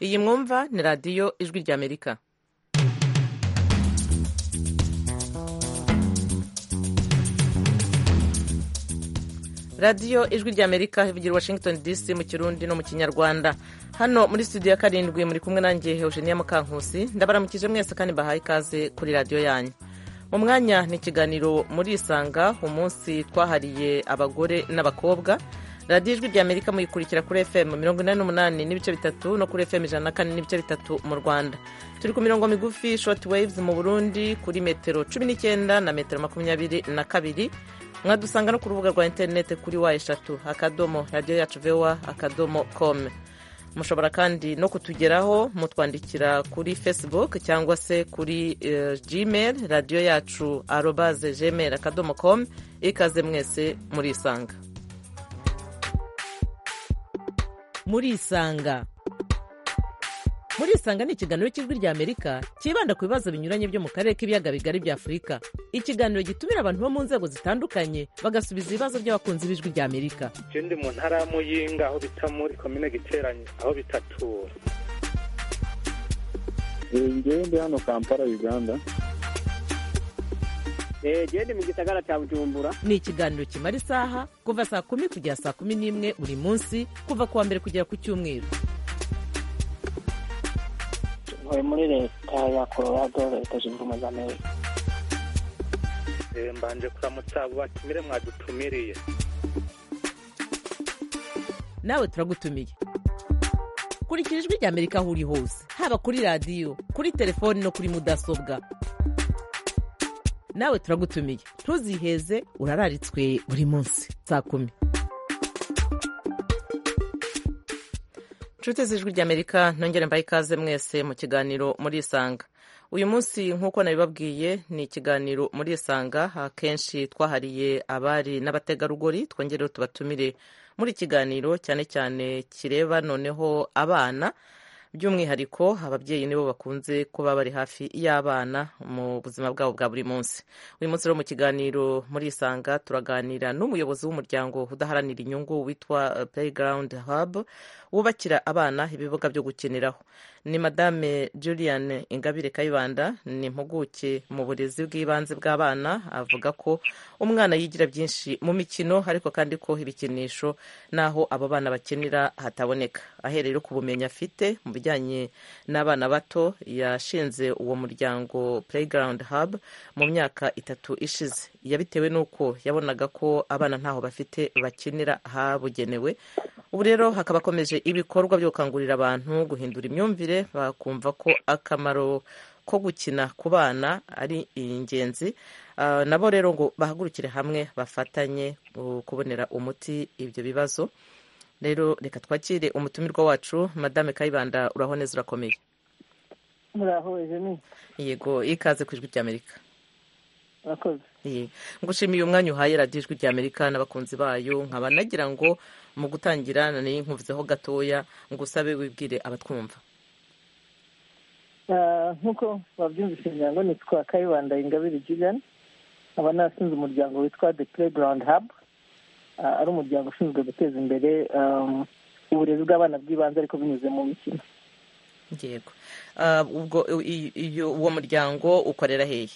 iyi mwumva ni radiyo ijwi ry'amerika radiyo ijwi ry'amerika ivugira washington dc mu kirundi no mu kinyarwanda hano muri studio ya karindwi muri kumwe nanjye eugenia mukankusi ndabaramukije mwese kandi bahaye ikaze kuri radiyo yanyu mu mwanya ni ikiganiro murisanga umunsi twahariye abagore n'abakobwa radiyo ijwi ry'amerika muyikurikira kuri fm mirongo inani n'umunani n'ibice bitatu no kuri fm ijana na kane n'ibice bitatu mu rwanda turi ku mirongo migufi short waves mu burundi kuri metero cumi n'icyenda na metero makumyabiri na kabiri mwadusanga no ku rubuga rwa interinete kuri wa eshatu akadomo radiyo yacu vowa akadomo com mushobora kandi no kutugeraho mutwandikira kuri facebook cyangwa se kuri gmail radiyo yacu arobaze gmail akadomo com ikaze mwese murisanga murisanga murisanga ni ikiganiro cy'ijwi ry'amerika cyibanda ku bibazo binyuranye byo mu karere k'ibiyaga bigari bya afurika ikiganiro gitumira abantu bo mu nzego zitandukanye bagasubiza ibibazo by'abakunzi b'ijwi ry'amerika icyo ndi mu ntara ya muyinga aho bita muri komine giteranye aho bitatura ngewe ndi hano kampala uganda gende mu gisagara cya bujumbura ni ikiganiro kimara isaha kuva saa kumi kugera saa kumi n'imwe buri munsi kuva ku wa mbere kugera ku cyumweru ntuye muri leta ya colorado leta zunze ubumwe za amerika mbanje kuramutsa abo batumire mwadutumiriye nawe turagutumiye kurikira ijwi ry'amerika aho uri hose haba kuri radiyo kuri telefoni no kuri mudasobwa nawe turagutumiye ntuziheze urararitswe buri munsi saa kumi inshuti z'ijwi ry'amerika nongere mbaye ikaze mwese mu kiganiro murisanga uyu munsi nk'uko nabibabwiye ni ikiganiro murisanga akenshi twahariye abari n'abategarugori twongereho tubatumire muri ikiganiro cyane cyane kireba noneho abana by'umwihariko ababyeyi nibo bakunze kuba bari hafi y'abana mu buzima bwabo bwa buri munsi uyu munsi rero mu kiganiro murisanga turaganira n'umuyobozi w'umuryango udaharanira inyungu witwa Playground Hub wubakira abana ibibuga byo gukiniraho ni madame Julian Ingabire Kayibanda ni impuguke mu burezi bw'ibanze bw'abana avuga ko umwana yigira byinshi mu mikino ariko kandi ko ibikinisho n'aho abo bana bakinira hataboneka ahereye ku bumenyi afite mu bijyanye n'abana bato yashinze uwo muryango Playground Hub mu myaka itatu ishize yabitewe n'uko yabonaga ko abana ntaho bafite bakinira habugenewe ubu rero hakaba akomeje ibikorwa byo gukangurira abantu guhindura imyumvire bakumva ko akamaro ko gukina ku bana ari ingenzi nabo rero ngo bahagurukire hamwe bafatanye kubonera umuti ibyo bibazo rero reka twakire umutumirwa wacu madame kayibanda uraho neza urakomeye muraho eugenie yego ikaze ku ijwi ry'amerika murakoze ngushimiye umwanya uhaye radiyo ijwi ry'amerika n'abakunzi bayo nkaba nagira ngo mu gutangira nari nkuvuzeho gatoya ngusabe wibwire abatwumva nk'uko babyumvise imiryango ni twa kayibanda ingabire jigani aba nasinze umuryango witwa the playground hub ari umuryango ushinzwe guteza imbere uburezi bw'abana bw'ibanze ariko binyuze mu mikino yego ubwo uwo muryango ukorera hehe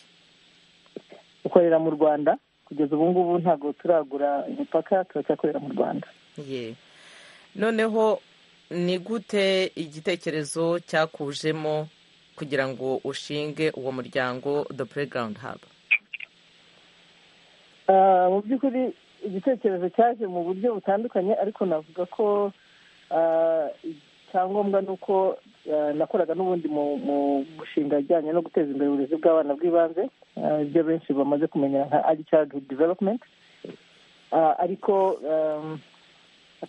ukorera mu rwanda kugeza ubu ngubu ntabwo turagura imipaka turacyakorera mu rwanda ye noneho ni gute igitekerezo cyakujemo kugira ngo ushinge uwo muryango the playground hub mu by'ukuri igitekerezo cyaje mu buryo butandukanye ariko navuga ko icyangombwa ni uko nakoraga n'ubundi mu mushinga ajyanye no guteza imbere uburezi bw'abana bw'ibanze ibyo benshi bamaze kumenya nka ari childhood development ariko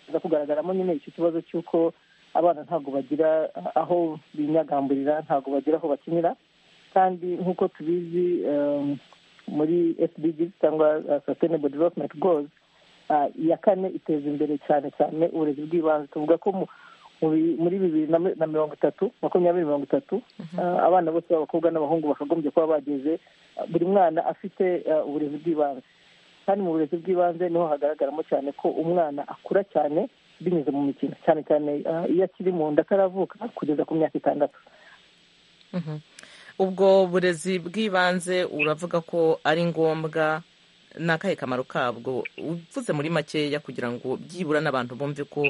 haza kugaragaramo nyine icyo kibazo cy'uko abana ntabwo bagira aho binyagamburira ntabwo bagira aho bakinira kandi nk'uko tubizi muri sdg cyangwa sustainable development goals iya kane iteza imbere cyane cyane uburezi bw'ibanze tuvuga ko muri bibiri na mirongo itatu makumyabiri mirongo itatu abana bose b'abakobwa n'abahungu bakagombye kuba bageze buri mwana afite uburezi bw'ibanze kandi mu burezi bw'ibanze niho hagaragaramo cyane ko umwana akura cyane binyuze mu mikino cyane cyane ah, iyo akiri mu nda ataravuka kugeza ku myaka itandatu Mhm. ubwo burezi bw'ibanze uravuga ko ari ngombwa ni akahe kamaro kabwo uvuze muri makeya kugira ngo byibura n'abantu bumve ko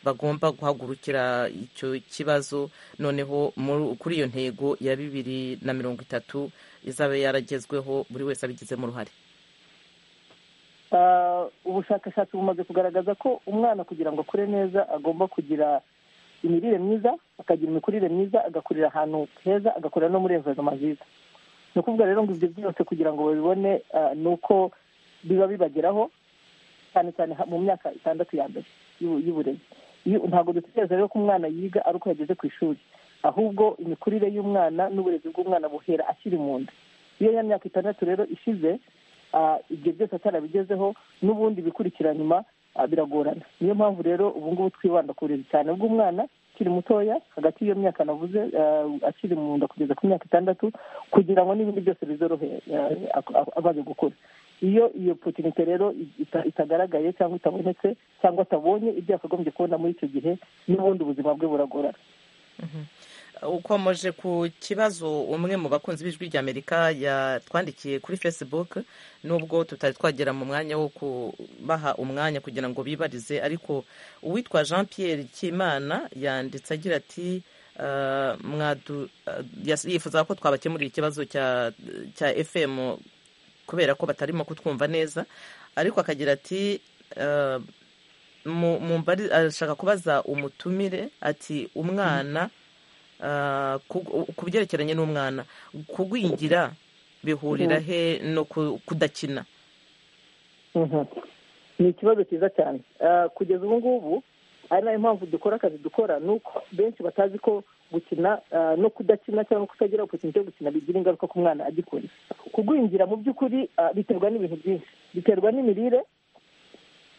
bagomba guhagurukira icyo kibazo noneho muri- kuri iyo ntego ya bibiri na mirongo itatu izaba yaragezweho buri wese abigizemo uruhare Ah, ubushakashatsi bumaze kugaragaza ko umwana kugira ngo akure neza agomba kugira imirire myiza akagira imikurire myiza agakurira ahantu heza agakurira no muri environoma nziza ni ukuvuga rero ngo ibyo byose kugira ngo babibone ah, ni uko biba bibageraho cyane cyane ha- mu myaka itandatu ya mbere y'ubu- y'uburezi Iyo- ntabwo dutegereza rero ko umwana yiga ari uko yageze ku ishuri ahubwo imikurire y'umwana n'uburezi bw'umwana buhera akiri mu nda iyo ya myaka itandatu rero ishize ah, ibyo byose atarabigezeho n'ubundi bikurikira nyuma ah, biragorana niyo mpamvu rero ubu ngubu twibanda ku burezi cyane bw'umwana akiri mutoya hagati y'iyo myaka navuze ah, akiri mu nda kugeza ku myaka itandatu kugira ngo n'ibindi byose bizorohe ah, ak- ak- amaze gukura iyo iyo potinite rero ita- itagaragaye cyangwa itabonetse cyangwa atabonye ibyo yakagombye kubona muri icyo gihe n'ubundi ubuzima bwe buragorana ukomeje ku kibazo umwe mu bakunzi b'ijwi ry'amerika yatwandikiye kuri facebook nubwo tutari twagera mu mwanya wo kubaha umwanya kugira ngo bibarize ariko uwitwa jean pierre kimana yanditse agira ati "Ah, mwadu ah, yas- yifuzaga ko twabakemurira ikibazo cya cya fm kubera ko batarimo kutwumva neza ariko akagira ati "Ah, mu- mumbari- arashaka kubaza umutumire ati umwana ah, ku- ku byerekeranye n'umwana kugwingira bihurira he no ku- kudakina Mhm. ni ikibazo cyiza cyane Ah, kugeza ubu ngubu ari nayo mpamvu dukora akazi dukora ni uko benshi batazi ko gukina ah, no kudakina cyangwa kutagira opotinite yo gukina bigira ingaruka ku mwana agikora kugwingira mu by'ukuri ah, biterwa n'ibintu byinshi biterwa n'imirire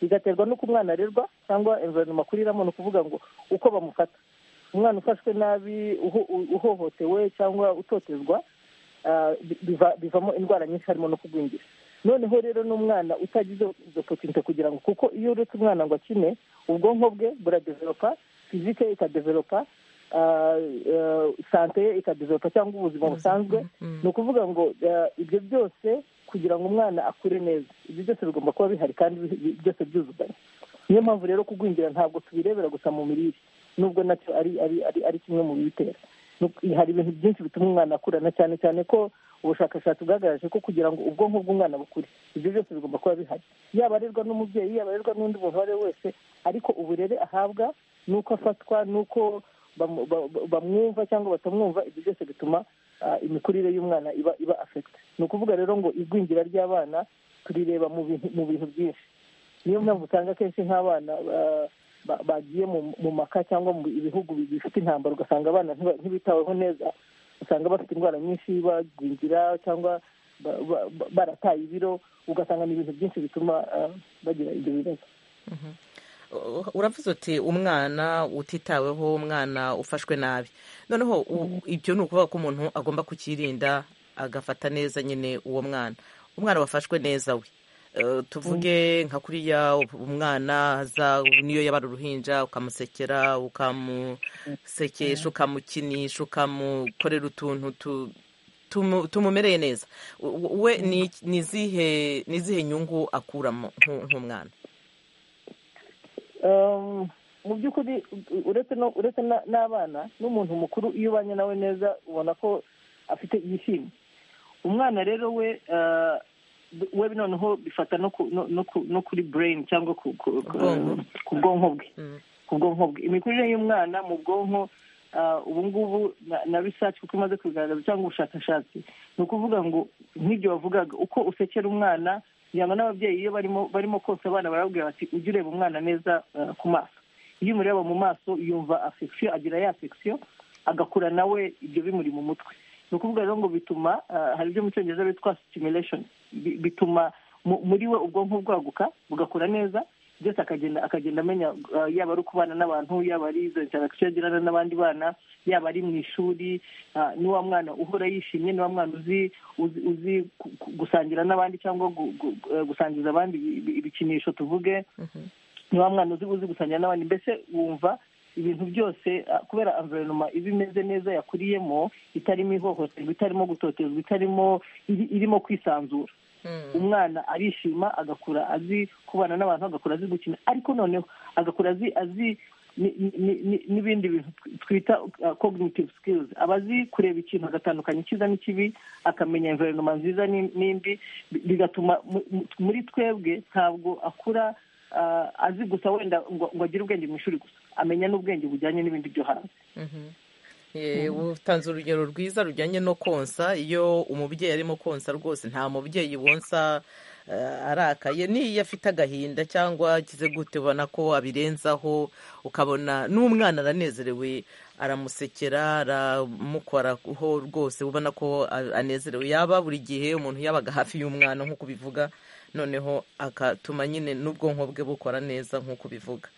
bigaterwa n'uko umwana arerwa cyangwa environoma akuriramo ni ukuvuga ngo uko bamufata umwana ufashwe nabi uho- u- uhohotewe cyangwa utotezwa ah, bi- biva- bivamo indwara nyinshi harimo no kugwingira noneho rero n'umwana utagize izo potinite kugira ngo kuko iyo uretse umwana ngo akine ubwonko bwe buradevelopa fizike ye ikadevelopa ah, eh, sante ye ikadevelopa cyangwa ubuzima busanzwe Mm. ni ukuvuga ngo eh, ibyo byose kugira ngo umwana akure neza ibyo byose bigomba kuba bihari kandi bi- bi- byose byuzuzanya niyo mpamvu rero kugwingira ntabwo tubirebera gusa mu mirire nubwo nacyo ari ari ari, ari kimwe mu bibitera Ni- hari ibintu byinshi bituma umwana akurana cyane cyane ko ubushakashatsi bwagaragaje ko kugira ngo ubwonko bw'umwana bukure ibyo byose bigomba kuba bihari yaba arerwa n'umubyeyi yaba arerwa n'undi muntu uwo ari we wese ariko uburere ahabwa n'uko afatwa n'uko bamu- ba- ba- bamwumva cyangwa batamwumva ibyo byose bituma ah, imikurire y'umwana iba iba afekite ni ukuvuga rero ngo igwingira ry'abana turireba mu bintu mu bintu byinshi niyo mpamvu usanga akenshi nk'abana ah, ba- bagiye mu- mu maka cyangwa mu ibihugu bifite intambara ugasanga abana ntiba- ntibitaweho neza usanga bafite indwara nyinshi bagwingira cyangwa ba- ba- ba- barataye ibiro ugasanga ni ibintu byinshi bituma ah, bagira ibyo bibazo Uh, uravuze uti umwana utitaweho umwana ufashwe nabi noneho u- ibyo ni ukuvuga ko umuntu agomba kukirinda agafata neza nyine uwo mwana umwana wafashwe neza we Uh, tuvuge nka kuriya umwana aza niyo yabara uruhinja ukamusekera ukamusekesha ukamukinisha ukamukorera utuntu tu- tumu- tumumereye neza U- u- we ni ni izihe ni izihe nyungu akuramo nk'u- nk'umwana Um, mu by'ukuri u- uretse no uretse na- n'abana n'umuntu mukuru iyo ubanye nawe neza ubona ko afite yishimye umwana rero we ah, b- we noneho bifata no ku- no- no ku- no kuri brain cyangwa ku- ku- ku Ubwonko. ku bwonko bwe Mm. ku bwonko bwe imikurire y'umwana mu bwonko ah, ubu ngubu na- na research kuko imaze kubigaragaza cyangwa ubushakashatsi ni ukuvuga ngo nk'ibyo wavugaga uko usekera umwana kugira ngo n'ababyeyi iyo barimo barimo konsa abana barababwira bati ujye ureba umwana neza ah, ku maso iyo umureba mu maso yumva afekisiyo agira ya fekisiyo agakura nawe ibyo bimuri mu mutwe ni ukuvuga rero ngo bituma ah, hari ibyo mu cyongereza bitwa stimulation Bi- bituma mu- muri we ubwonko bwaguka bugakura neza byose akagenda akagenda amenya ah, yaba ari ukubana n'abantu yaba ari izo interaction agirana n'abandi bana yaba ari mu ishuri ah, ni wa mwana uhora yishimye ni wa mwana uzi uzi, uzi ku- ku- gusangira n'abandi cyangwa gu- gu- eh, gusangiza abandi ibi- ibi- ibikinisho tuvuge nta mwana uzi uzi gusangira n'abandi mbese wumva ibintu byose ah, kubera environoma iba imeze neza yakuriyemo itarimo ihohoterwa itarimo gutotezwa itarimo iri- irimo kwisanzura umwana arishima agakura azi kubana n'abantu agakura azi gukina ariko noneho agakura azi azi ni- ni- ni- ni- n'ibindi bintu tw- twita ah, cognitive skills aba azi kureba ikintu agatandukanya icyiza n'ikibi akamenya environoma nziza n'im- n'imbi bi- bigatuma mu- mu- muri twebwe ntabwo akura ah, azi gusa wenda ngo ngo agire ubwenge mu ishuri gusa amenya n'ubwenge bujyanye n'ibindi byo hanze Eh, utanze urugero rwiza rujyanye no konsa iyo umubyeyi arimo konsa rwose nta mubyeyi wonsa eh, arakaye n'iyo afite agahinda cyangwa akize gute ubona ko abirenzaho ukabona n'umwana aranezerewe aramusekera aramukoraho rwose ubona ko a- anezerewe yaba buri gihe umuntu yabaga hafi y'umwana nk'uko ubivuga noneho akatuma nyine n'ubwonko bwe bukora neza nk'uko ubivuga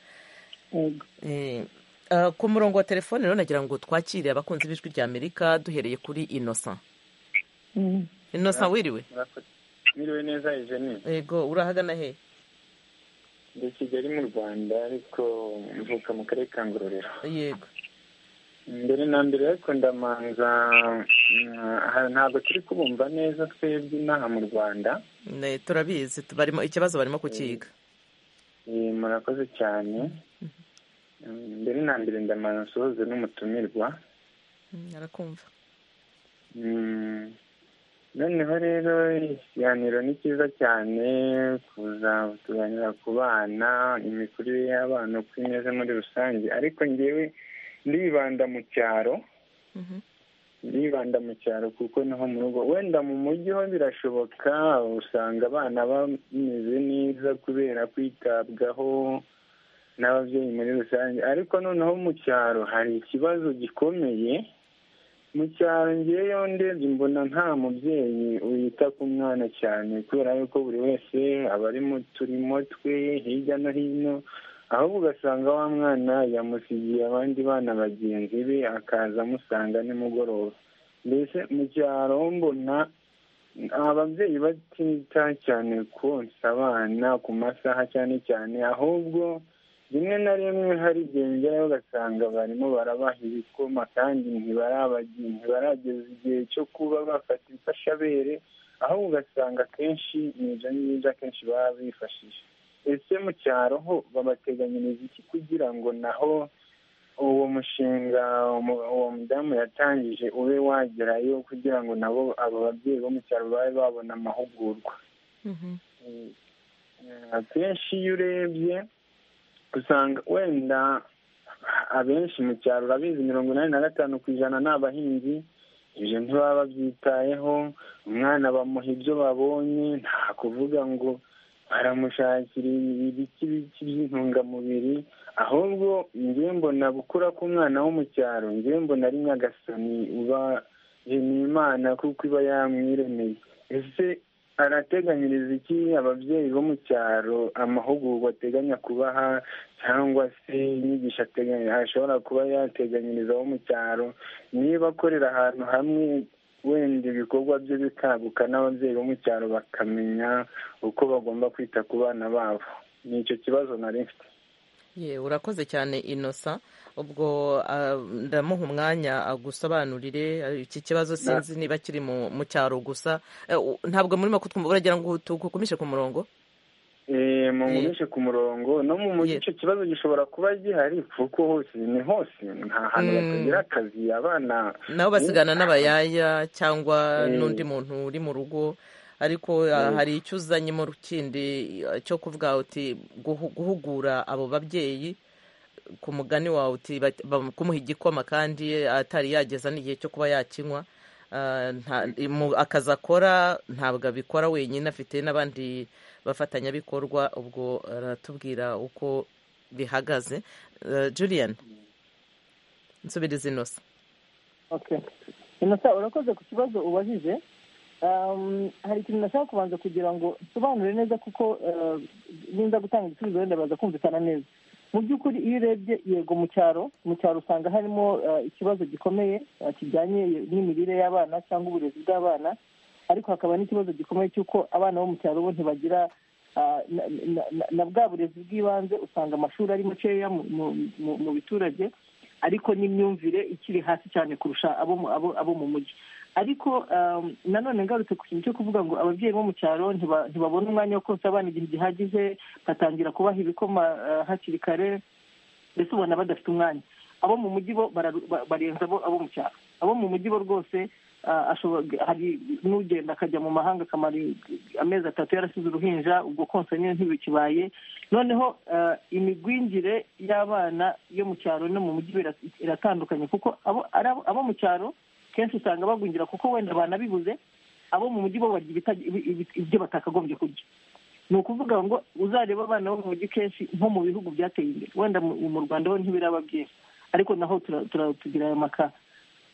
Eh, ah, ku murongo wa telefone rero nagira ngo twakire abakunzi b'ijwi rya amerika duhereye kuri innocent innocent wiriwe murakoze mwiriwe neza eugenie yego urahagana he ndi kigali mu rwanda ariko mvuka mu karere ka ngororero yego mbere na mbere ariko ndamanza mm, aha ntabwo turi kubumva neza twebwe inaha mu rwanda Ne, turabizi tu- barimo ikibazo barimo kukiga Eh, murakoze cyane Mm, mbere na mbere ndamanza nsohoze n'umutumirwa Mm, arakumva Mm. noneho rero ikiganiro ni cyiza cyane kuza tuganira ku bana imikurire y'abana uko imeze muri rusange ariko ngewe ndibanda mu cyaro Mhm. ndibanda mu cyaro kuko niho mu rugo wenda mu mujyi ho birashoboka usanga abana bameze neza kubera kwitabwaho n'ababyeyi muri rusange ariko noneho mu cyaro hari ikibazo gikomeye mu cyaro ngeyo ndebye mbona nta mubyeyi wita ku mwana cyane kubera yuko buri wese aba ari mu turimo twe hirya no hino ahubwo ugasanga wa mwana yamusigiye abandi bana bagenzi be akaza amusanga nimugoroba mbese mu cyaro mbona ababyeyi batita cyane konsa abana ku masaha cyane cyane ahubwo rimwe na rimwe hari igihe ngerayo ugasanga barimo barabaha ibikoma kandi ntibarabagi- ntibarageza igihe cyo kuba bafata imfashabere aho ugasanga akenshi ni ibyo ngibyo akenshi baba bifashisha ese mu cyaro ho babateganyiriza iki kugira ngo naho uwo mushinga umu- uwo mudamu yatangije ube wagerayo kugira ngo nabo abo babyeyi bo mu cyaro babe babona amahugurwa Mhm. Eh, akenshi iyo urebye usanga wenda abenshi mu cyaro urabizi mirongo inani na gatanu ku ijana ni abahinzi ibyo ntibaba babyitayeho umwana bamuha ibyo babonye nta kuvuga ngo baramushakira ibiki biki by'intungamubiri ahubwo njye mbona gukura k'umwana wo mu cyaro njye mbona ari nyagasani uba yemeye imana kuko iba yamwiremeye ese arateganyiriza iki ababyeyi bo mu cyaro amahugurwa ateganya kubaha cyangwa se inyigisho ateganya ashobora kuba yateganyiriza abo mu cyaro niba akorera ahantu hamwe wenda ibikorwa bye bikaguka n'ababyeyi bo mu cyaro bakamenya uko bagomba kwita ku bana babo ni icyo kibazo nari mfite ye urakoze cyane innocent ubwo ah, ndamuha umwanya agusobanurire ah, iki kibazo sinzi niba kiri mu mu cyaro gusa Eh, u- ntabwo murimo kutwumva uragira ngo tugukumishe ku murongo Eh, mungumishe ku murongo no mu mujyi Yeah. icyo kibazo gishobora kuba gihari kuko hose ni hose nta hantu Mm. batagira akazi abana nabo basigana n'abayaya cyangwa Mm. n'undi muntu uri mu rugo ariko ah, hari icyo uzanye mu kindi ah, cyo kuvuga uti guhu- guhugura abo babyeyi ku mugani wawe uti bat- bam- kumuha igikoma kandi atari yageza n'igihe cyo kuba yakinywa Ah, nta- mu- akazi akora ntabwo abikora wenyine afite n'abandi bafatanyabikorwa ubwo aratubwira uko bihagaze Eh, julian nsubiriza inosa okay innocent urakoze ku kibazo ubajije Um, hari ikintu nashaka kubanza kugira ngo nsobanure neza kuko uh, ninza gutanga igisubizo wenda baza kumvikana neza mu by'ukuri iyo urebye yego mu cyaro mu cyaro usanga harimo uh, ikibazo gikomeye uh, kijyanye n'imirire y'abana cyangwa uburezi bw'abana ariko hakaba n'ikibazo gikomeye cy'uko abana bo mu cyaro bo ntibagira na bwa burezi bw'ibanze usanga amashuri ari makeya mu biturage ariko n'imyumvire ikiri hasi cyane kurusha abo mu mujyi ariko nanone ngarutse ku kintu cyo kuvuga ngo ababyeyi bo mu cyaro ntibabona umwanya wo konsa abana igihe gihagije batangira kubaha ibikoma hakiri kare mbese ubona badafite umwanya abo mu mujyi bo barenza abo mu cyaro abo mu mujyi bo rwose hari n'ugenda akajya mu mahanga akamara amezi atatu yarasize uruhinja ubwo konsa nyine ntibikibaye noneho imigwingire y'abana yo mu cyaro no mu mujyi iratandukanye kuko abo mu cyaro kenshi usanga bagwingira kuko wenda banabibuze abo mu mujyi bo barya ibyo batakagombye kurya ni ukuvuga ngo uzareba abana bo mu mujyi kenshi nko mu bihugu byateye imbere wenda mu rwanda ho ntibiraba byiza ariko naho tugira aya makara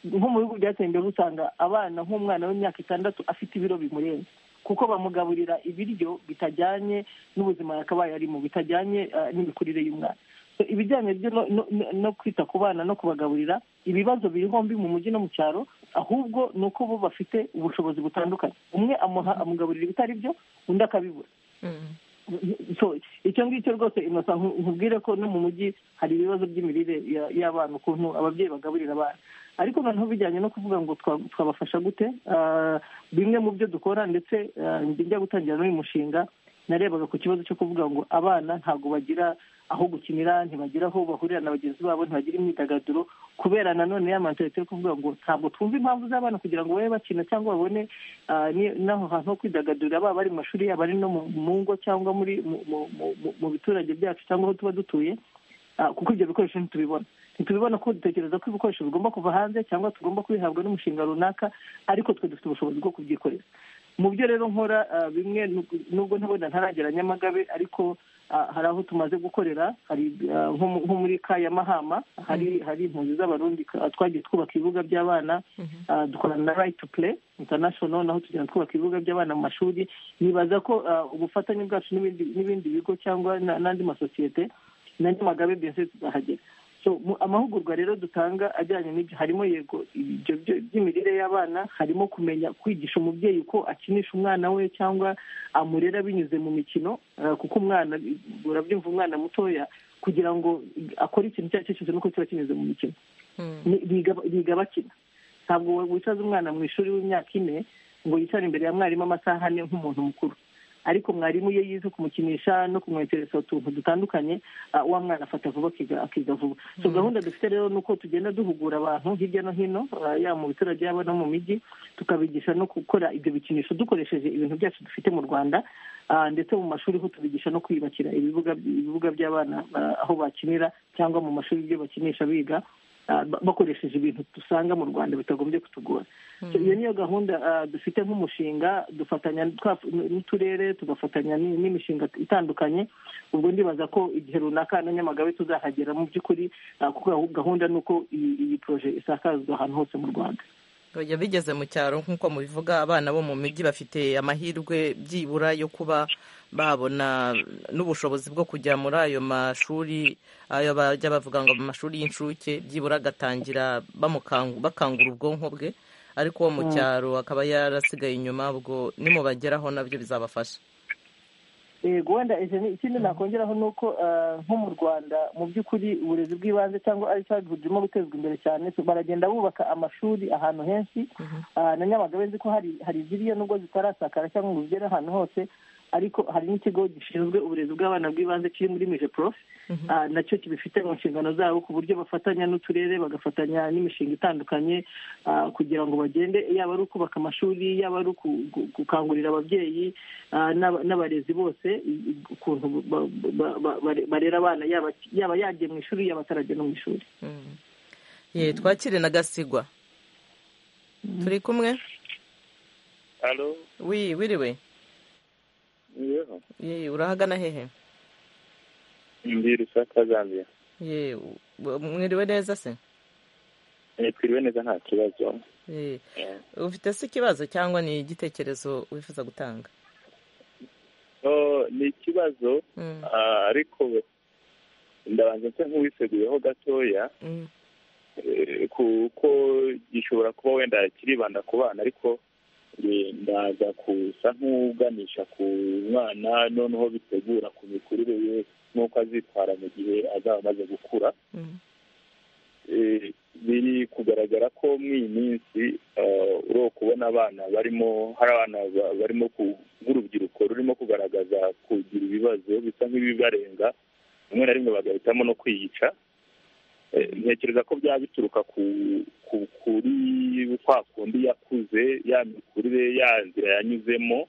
nko mu bihugu byateye imbere usanga abana nk'umwana w'imyaka itandatu afite ibiro bimurenze kuko bamugaburira ibiryo bitajyanye n'ubuzima yakabaye arimo bitajyanye n'imikurire y'umwana ibijyanye no kwita ku bana no kubagaburira ibibazo biri hombi mu mujyi no mu cyaro ahubwo ni uko bo bafite ubushobozi butandukanye umwe amuha amugaburira ibitari byo undi akabibura icyo ngicyo rwose inosa nkubwire ko no mu mujyi hari ibibazo by'imirire y'abana ukuntu ababyeyi bagaburira abana ariko noneho bijyanye no kuvuga ngo twabafasha gute bimwe mu byo dukora ndetse njya gutangira n'uyu mushinga narebaga ku kibazo cyo kuvuga ngo abana ntabwo bagira aho gukinira ntibagira aho bahurira na bagenzi babo ntibagira imyidagaduro kubera nanone ya mentalite yo kuvuga ngo ntabwo twumva impamvu z'abana kugira ngo babe bakina cyangwa babone n'aho hantu ho kwidagadurira baba bari mu mashuri yabo ari no mu ngo cyangwa muri mu biturage byacu cyangwa aho tuba dutuye kuko ibyo bikoresho ntitubibona ntitubibona ko dutekereza ko ibikoresho bigomba kuva hanze cyangwa tugomba kubihabwa n'umushinga runaka ariko twe dufite ubushobozi bwo kubyikorera mu byo rero nkora bimwe nubwo ntabona ntaragera nyamagabe ariko hari aho tumaze gukorera hari nko muri kayamahama hari hari impunzi z'abarundi twagiye twubaka ibibuga by'abana dukorana na right to play international naho tugenda twubaka ibibuga by'abana mu mashuri nibaza ko ubufatanye bwacu n'ibindi bigo cyangwa n'andi masosiyete na nyamagabe byose tuzahagera amahugurwa rero dutanga ajyanye n'ibyo harimo yego ibyo by'imirire y'abana harimo kumenya kwigisha umubyeyi uko akinisha umwana we cyangwa amurera binyuze mu mikino kuko umwana urabyumva umwana mutoya kugira ngo akore ikintu icyo ari cyo cyose nuko kiba kinyuze mu mikino biga bakina ntabwo wicaza umwana mu ishuri w'imyaka ine ngo yicare imbere ya mwarimu amasaha ane nk'umuntu mukuru ariko mwarimu iyo yize kumukinisha no kumwetereza utuntu dutandukanye wa mwana afata vuba akiga vuba so gahunda dufite rero ni uko tugenda duhugura abantu hirya no hino yaba mu biturage yaba no mu mijyi tukabigisha no gukora ibyo bikinisho dukoresheje ibintu byacu dufite mu rwanda ndetse mu mashuri ho tubigisha no kwiyubakira ibibuga by'abana aho bakinira cyangwa mu mashuri ibyo bakinisha biga bakoresheje ibintu dusanga mu rwanda bitagombye kutugora iyo niyo gahunda dufite nk'umushinga dufatanya n'uturere tugafatanya n'imishinga itandukanye ubwo ndibaza ko igihe runaka na nyamagabe tuzahagera mu by'ukuri kuko gahunda ni uko iyi poroje isakazwa ahantu hose mu rwanda bigeze mu cyaro nk'uko mubivuga abana bo mu mijyi bafite amahirwe byibura yo kuba babona n'ubushobozi bwo kujya muri ayo mashuri ayo bajya bavuga ngo mu mashuri y'incuke byibura agatangira bakangura ubwonko bwe ariko uwo mu cyaro akaba yarasigaye inyuma ubwo nimubageraho nabyo bizabafasha yego wenda ikindi nakongeraho ni uko nko mu rwanda mu by'ukuri uburezi bw'ibanze cyangwa ari burimo gutezwa imbere cyane baragenda bubaka amashuri ahantu henshi na nyamagabe nzi ko hari iziriya nubwo zitarasakara cyangwa ngo zigere ahantu hose ariko hari n'ikigo gishinzwe uburezi bw'abana bw'ibanze kiri muri mije porofe nacyo kibifite mu nshingano zabo ku buryo bafatanya n'uturere bagafatanya n'imishinga itandukanye kugira ngo bagende yaba ari ukubaka amashuri yaba ari gukangurira ababyeyi n'abarezi bose ukuntu barera abana yaba yagiye mu ishuri yaba atarajya no mu ishuri twakire na gasigwa turi kumwe wiriwe yewe urahagana hehe ndi rusaka zambia yewe mwiriwe neza se twiriwe neza nta kibazo ufite se ikibazo cyangwa ni igitekerezo wifuza gutanga ni ikibazo ariko ndabanza nse nk'uwiseguyeho gatoya kuko gishobora kuba wenda kiribanda ku bana ariko ndaza kusa nk'uganisha ku mwana noneho bitegura ku mikurire ye n'uko azitwara mu gihe azaba amaze gukura biri kugaragara ko muri iyi minsi uri kubona abana barimo hari abana barimo nk'urubyiruko rurimo kugaragaza kugira ibibazo bisa nk'ibibarenga rimwe na rimwe bagahitamo no kwiyica ntekereza ko byaba bituruka kuri kwa kundi yakuze ya mikurire ya nzira yanyuzemo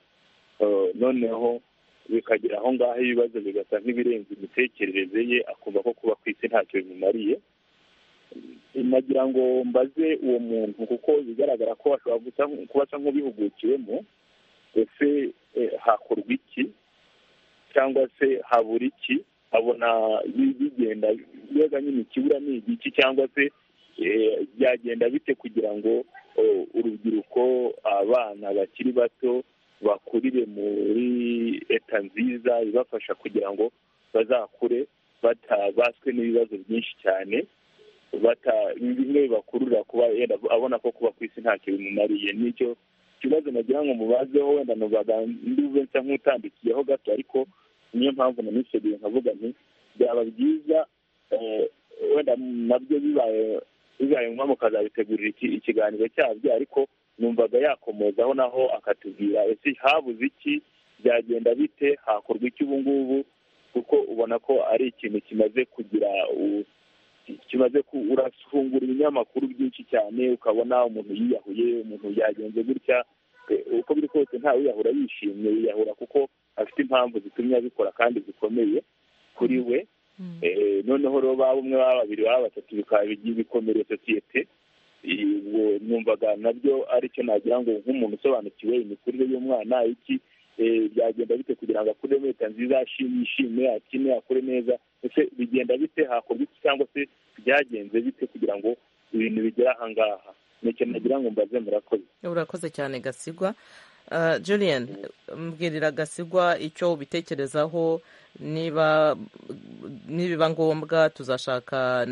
noneho bikagera aho ngaho ibibazo bigasa nk'ibirenze imitekerereze ye akumva ko kuba ku isi ntacyo bimumariye nagira ngo mbaze uwo muntu kuko bigaragara ko ashobora kuba asa nk'ubihugukiwemo ese hakorwa iki cyangwa se habura iki abona bigenda mbega nyine ikibura ni igiki cyangwa se byagenda bite kugira ngo urubyiruko abana bakiri bato bakurire muri leta nziza ibafasha kugira ngo bazakure batabaswe n'ibibazo byinshi cyane bimwe bibakurura kuba yenda abona ko kuba ku isi ntacyo bimumariye nicyo kibazo nagira ngo mubazeho wenda ntubaganduze nsa nk'utandikiyeho gato ariko niyo mpamvu naniseguye nkavuga nti byaba byiza wenda nabyo bibaye bibaye ngombwa mukazabitegurira ikiganiro cyabyo ariko numvaga yakomozaho naho akatubwira ese habuze iki byagenda bite hakorwa iki ubu ngubu kuko ubona ko ari ikintu kimaze kugira kimaze urafungura ibinyamakuru byinshi cyane ukabona umuntu yiyahuye umuntu yagenze gutya uko biri kose ntawe wiyahura yishimye yiyahura kuko afite impamvu zitumye abikora kandi zikomeye kuri we noneho rero baba umwe baba babiri baba batatu bikaba bikomereye sosiyete numvaga nabyo aricyo nagira ngo nk'umuntu usobanukiwe imikurire y'umwana iki byagenda bite kugira ngo akure leta nziza yishime akine akure neza ese bigenda bite hakorwa iki cyangwa se byagenze bite kugira ngo ibintu bigere aha ngaha nicyo nagira ngo mbaze murakoze urakoze cyane gasigwa julian mbwirira gasigwa icyo ubitekerezaho niba nibiba ngombwa tuzashaka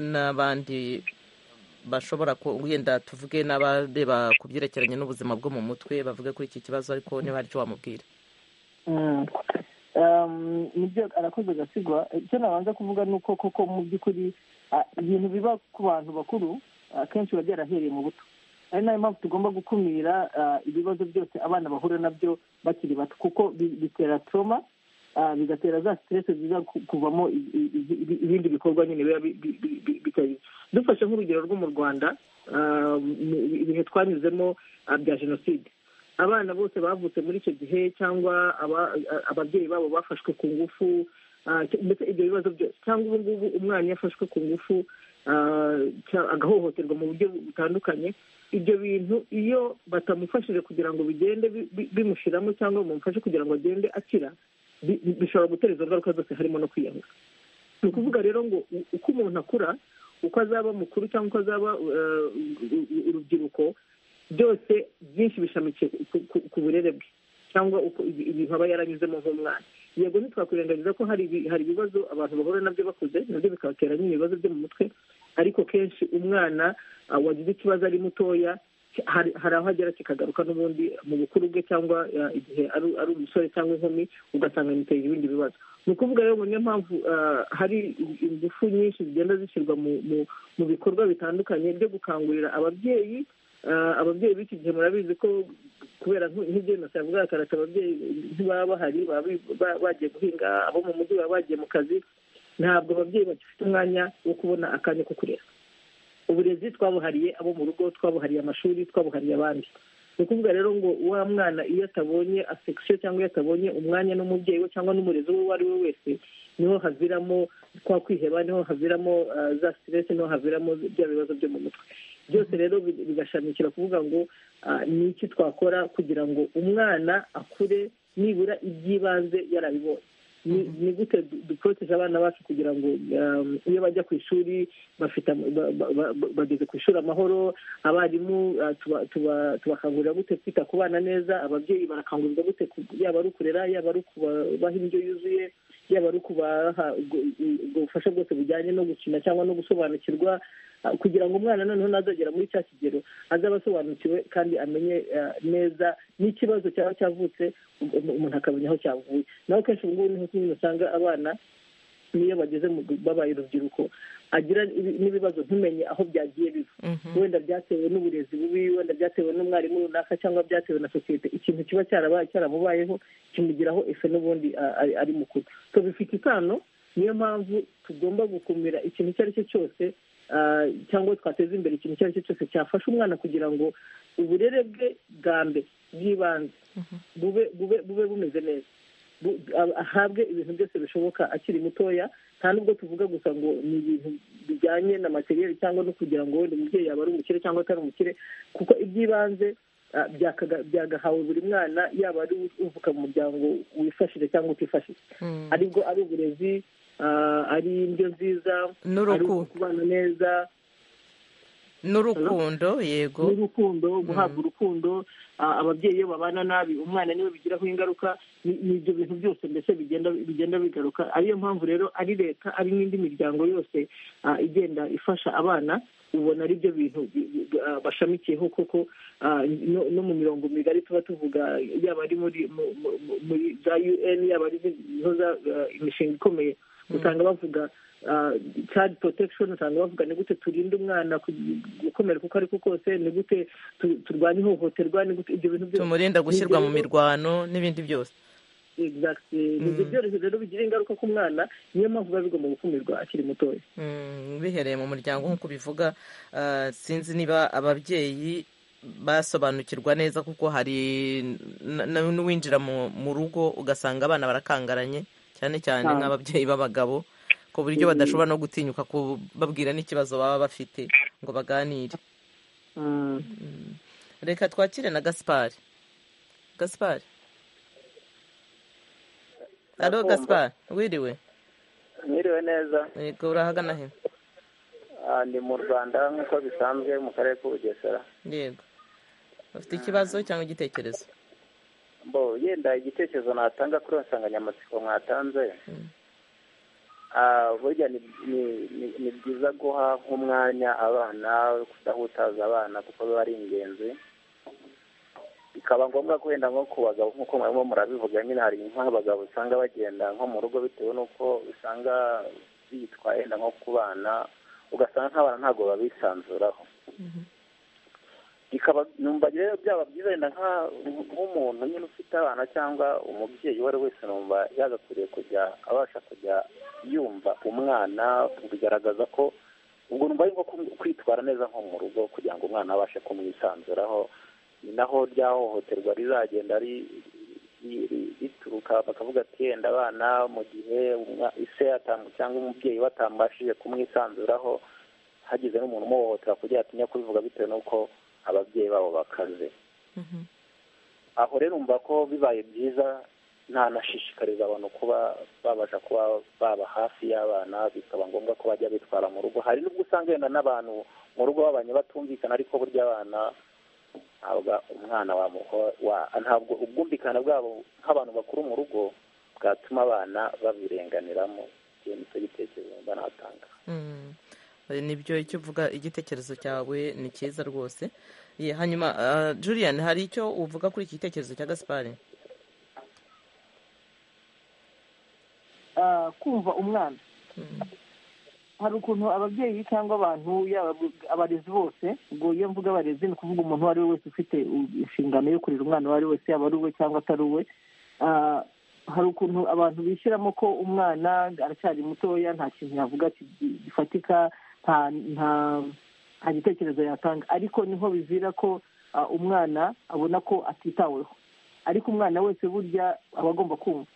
n'abandi bashobora wenda tuvuge n'abareba ku byerekeranye n'ubuzima bwo mu mutwe bavuge kuri iki kibazo ariko niba hari icyo wamubwira nibyo arakoze gasigwa icyo nabanza kuvuga ni uko koko mu by'ukuri ibintu biba ku bantu bakuru akenshi biba byarahereye mu buto ari nayo mpamvu tugomba gukumira ibibazo byose abana bahura nabyo bakiri bato kuko bitera toroma bigatera za siteresi ziza kuvamo ibindi bikorwa nyine biba bitari dufashe nk'urugero rwo mu rwanda ibihe twanyuzemo bya jenoside abana bose bavutse muri icyo gihe cyangwa ababyeyi babo bafashwe ku ngufu ndetse ibyo bibazo byose cyangwa ubu ngubu umwana iyo afashwe ku ngufu agahohoterwa mu buryo butandukanye ibyo bintu iyo batamufashije kugira ngo bigende bimushyiramo cyangwa bamufashe kugira ngo agende akira bishobora gutera izo ngaruka zose harimo no kwiyahura ni ukuvuga rero ngo uko umuntu akura uko azaba mukuru cyangwa uko azaba urubyiruko byose byinshi bishamikiye ku burere bwe cyangwa ibintu aba yaranyuzemo nk'umwana yego ntitwakwirengagiza ko hari ibibazo abantu bahura nabyo bakuze nabyo bikabatera nyine ibibazo byo mu mutwe ariko kenshi umwana wagize ikibazo ari mutoya hari aho agera kikagaruka n'ubundi mu bukuru bwe cyangwa igihe ari umusore cyangwa inkumi ugasanga bimutera ibindi bibazo ni ukuvuga rero ngo niyo mpamvu hari ingufu nyinshi zigenda zishyirwa mu bikorwa bitandukanye byo gukangurira ababyeyi ababyeyi b'iki gihe murabizi ko kubera nk'ibyemesi yavuga akarata ababyeyi ntibaba bahari baba bagiye guhinga abo mu mujyi baba bagiye mu kazi ntabwo ababyeyi bagifite umwanya wo kubona akanya ko kurera uburezi twabuhariye abo mu rugo twabuhariye amashuri twabuhariye abandi ni ukuvuga rero ngo wa mwana iyo atabonye asekisiyo cyangwa iyo atabonye umwanya n'umubyeyi we cyangwa n'umurezi we uwo ari we wese niho haviramo kwa kwiheba niho haviramo za siteresi niho haviramo bya bibazo byo mu mutwe byose rero bigashamikira kuvuga ngo ni iki twakora kugira ngo umwana akure nibura iby'ibanze yarabibonye ni gute dukoroteje abana bacu kugira ngo iyo bajya ku ishuri bageze ku ishuri amahoro abarimu tubakangurira gute kwita ku bana neza ababyeyi barakangurirwa gute yaba ari ukurera yaba ari ukubaha indyo yuzuye yaba ari ukubaha ubwo bufasha bwose bujyanye no gukina cyangwa no gusobanukirwa ah, kugira ngo umwana noneho nazagera muri cya kigero azaba asobanukiwe kandi amenye ah, neza n'ikibazo cyaba cyavutse um- um- umuntu akamenya aho cyavuye naho kenshi ubu ngubu niho nyine usanga abana niyo bageze mu babaye urubyiruko agira ibi- n'ibibazo ntumenye aho byagiye biva wenda byatewe n'uburezi bubi wenda byatewe n'umwarimu runaka cyangwa byatewe na sosiyete ikintu kiba cyarabaye cyaramubayeho kimugiraho efe n'ubundi a- ari- ari mukuru so bifite isano niyo mpamvu tugomba gukumira ikintu icyo ari cyo cyose ah, cyangwa twateza imbere ikintu icyo ari cyo cyose cyafasha umwana kugira ngo uburere bwe bwa mbere bw'ibanze bube bube bube bumeze neza bu- ab- ahabwe ibintu byose bishoboka akiri mutoya nta nubwo tuvuga gusa ngo ni ibintu bijyanye na materiyeri cyangwa no kugira ngo wenda umubyeyi yaba ari umukire cyangwa atari umukire kuko iby'ibanze ah, byakaga- byagahawe buri mwana yaba ari uvuka mu muryango wifashije cyangwa utifashije ari bwo ari uburezi ah, ari indyo nziza ari n'uruku kubana neza n'urukundo yego n'urukundo guhabwa urukundo ah, ababyeyi iyo babana nabi umwana niwe bigiraho ingaruka ni- ni ibyo bintu byose mbese bigenda bigenda bigaruka ariyo mpamvu rero ari leta ari n'indi miryango yose ah, igenda ifasha abana ubona ari byo bintu bi- bi- bi- ah, bashamikiyeho koko ah, no no mu mirongo migari tuba tuvuga yaba ari muri mu- mu- mu- muri za un yaba ari izindi niho za, ah, imishinga ikomeye usanga bavuga ah, child protection usanga bavuga ni gute turinda umwana ku- gukomereka uko ari ko kose ni gute tu- turwanya ihohoterwa ni gute ibyo bintu byose tumurinda gushyirwa mu mirwano n'ibindi byose exactly ni ibyo byoroshye rero bigira ingaruka ku mwana niyo mpamvu biba bigomba gukumirwa akiri mutoya Mm, bihereye mu muryango nk'uko ubivuga ah, sinzi niba ababyeyi basobanukirwa neza kuko hari n- n- n'uwinjira mu mu rugo ugasanga abana barakangaranye cyane cyane nk'ababyeyi b'abagabo ku buryo badashobora no gutinyuka kubabwira n'ikibazo baba bafite ngo baganire reka twakire na gaspari gaspari alo Ndakumva. gaspari wiriwe mwiriwe neza yego urahagana he Ah, ni mu rwanda nk'uko bisanzwe mu karere k'ubugesera yego bafite ikibazo cyangwa igitekerezo bo yenda igitekerezo natanga kuri iyo nsanganyamatsiko mwatanze Ah, burya ni ni- ni- ni byiza guha nk'umwanya abana kudahutaza abana kuko biba ari ingenzi bikaba ngombwa ko wenda nko ku bagabo nk'uko mwarimo murabivuga nyine hari nk'abagabo usanga bagenda nko mu rugo bitewe n'uko usanga bitwa yenda nko ku bana ugasanga nk'abana ntabwo babisanzuraho bikaba numva rero byaba byiza wenda nka- nk'umuntu nyine ufite abana cyangwa umubyeyi uwo ari we wese numva yagakwiriye kujya abasha kujya yumva umwana bigaragaza ko ubwo numva ari nko kum- kwitwara neza nko mu rugo kugira ngo umwana abashe kumwisanzuraho ni naho rya hohoterwa rizagenda ri- ri- ri- rituruka bakavuga ati yenda abana mu gihe umwa- se atam- cyangwa umubyeyi batambashije kumwisanzuraho hagize n'umuntu umuhohotera kugira atinya kubivuga bitewe n'uko ababyeyi babo bakaze aho rero umva ko bibaye byiza ntanashishikariza abantu kuba babasha kuba baba hafi y'abana bikaba ngombwa ko bajya bitwara mu rugo hari n'ubwo usanga wenda n'abantu mu rugo babanye batumvikana ariko burya abana ntabwo umwana wamuho- wa- ntabwo ubwumvikane bwabo nk'abantu bakuru mu rugo bwatuma abana babirenganiramo icyo ni cyo gitekerezo mba natanga Mm. Eh, nibyo icyo uvuga igitekerezo cyawe ni cyiza rwose Ye, hanyuma ah, julian hari icyo uvuga kuri iki gitekerezo cya gaspari Ah, kumva umwana hari ukuntu ababyeyi cyangwa abantu yaba abarezi bose ubwo iyo mvuga abarezi ni ukuvuga umuntu uwo ari we wese ufite u- inshingano yo kurera umwana uwo ari we wese yaba ari uwe cyangwa atari uwe Ah, hari ukuntu abantu bishyiramo ko umwana aracyari mutoya nta kintu yavuga ki- gifatika nta nta nta gitekerezo yatanga ariko niho bivira ko ah, umwana abona ko atitaweho ariko umwana wese burya aba agomba kumvwa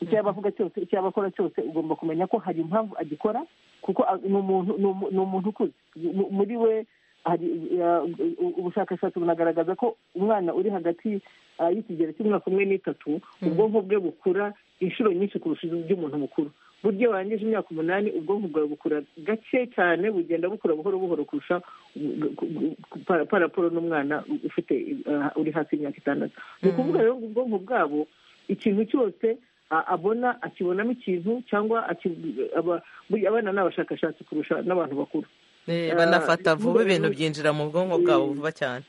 icyo yaba avuga cyose icyo yaba akora cyose ugomba kumenya ko hari impamvu agikora kuko a- ni umuntu ni umu- ni umuntu ukuze Mu- muri we hari uh, u- ubushakashatsi bunagaragaza ko umwana uri hagati uh, y'ikigero cy'umwaka umwe n'itatu ubwonko bwe bukura inshuro nyinshi kurusha iby'umuntu mukuru burya iyo warangije imyaka umunani ubwonko bwawe bukura gake cyane bugenda bukura buhoro buhoro kurusha paraporo n'umwana ufite uh, uri hasi y'imyaka itandatu ni ukuvuga rero ngo ubwonko bwabo ikintu cyose abona akibonamo ikintu cyangwa buriya abana ni abashakashatsi kurusha n'abantu bakuru Eh, banafata vuba ibintu byinjira mu bwonko bwabo vuba cyane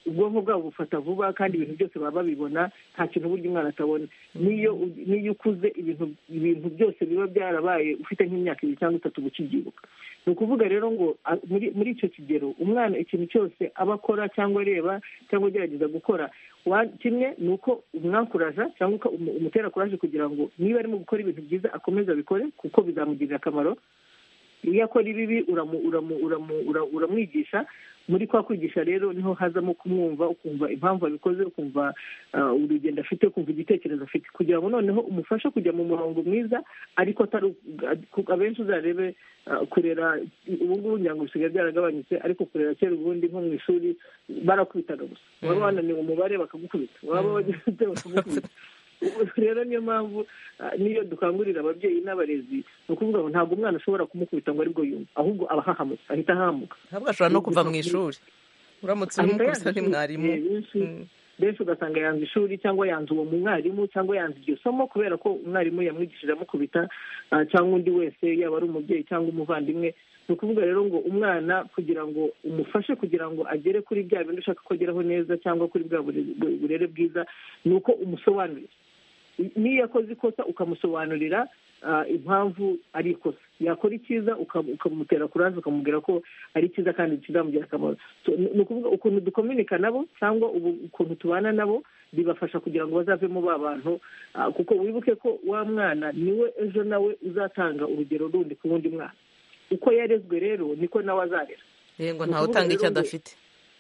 ubwonko bwabo bufata vuba kandi ibintu byose baba babibona nta kintu burya umwana atabona n'iyo n'iyo ukuze ibintu ibintu byose biba byarabaye ufite nk'imyaka ibiri cyangwa itatu guca ubyibuka ni ukuvuga rero ngo a- muri muri icyo kigero umwana ikintu cyose aba akora cyangwa areba cyangwa agerageza gukora wa- kimwe ni uko umwakuraja cyangwa uka- umu- umutera kuraje kugira ngo niba arimo gukora ibintu byiza akomeze abikore kuko bizamugirira akamaro iyo akora ibibi uramu- uramu- uramu- ura- uramwigisha muri kwa kwigisha rero niho hazamo kumwumva ukumva impamvu abikoze ukumva ah, urugendo afite ukumva igitekerezo afite kugira ngo noneho umufashe kujya mu murongo mwiza ariko atari ku- abenshi uzarebe ah, kurera ubu ngubu ngira ngo bisigaye byaragabanyutse ariko kurera kera ubundi nko mu ishuri barakubitaga gusa waba wananiwe umubare bakagukubita waba wagize ibyo bakagukubita Ubu rero niyo mpamvu ah, niyo dukangurira ababyeyi n'abarezi ni ukuvuga ngo ntabwo umwana ashobora kumukubita ngo aribwo yumva ahubwo aba ahahamutse ahita ahamuka ahubwo ashobora no kuva mu ishuri uramutse urimo ni mwarimu Mm. benshi ugasanga yanze ishuri cyangwa yanze uwo mwarimu cyangwa yanze iryo somo kubera ko umwarimu yamwigishije amukubita ah, cyangwa undi wese yaba ari umubyeyi cyangwa umuvandimwe ni ukuvuga rero ngo umwana kugira ngo umufashe kugira ngo agere kuri bya bintu ushaka ko ageraho neza cyangwa kuri bwa burere- burere bwiza ni uko umusobanurira niyo yakoze ikosa ukamusobanurira ah, impamvu ari ikosa yakora icyiza uka- ukamutera kuraje ukamubwira ko ari cyiza kandi kizamugira akamaro So, ni ni ukuvuga ukuntu dukominika nabo cyangwa ubu- ukuntu tubana nabo bibafasha kugira ngo bazavemo ba bantu ah, kuko wibuke ko wa mwana niwe ejo nawe uzatanga urugero rundi ku wundi mwana uko yarezwe rero niko nawe azarera yego Ni ntawe ukuvuga utanga icyo rero ngo- adafite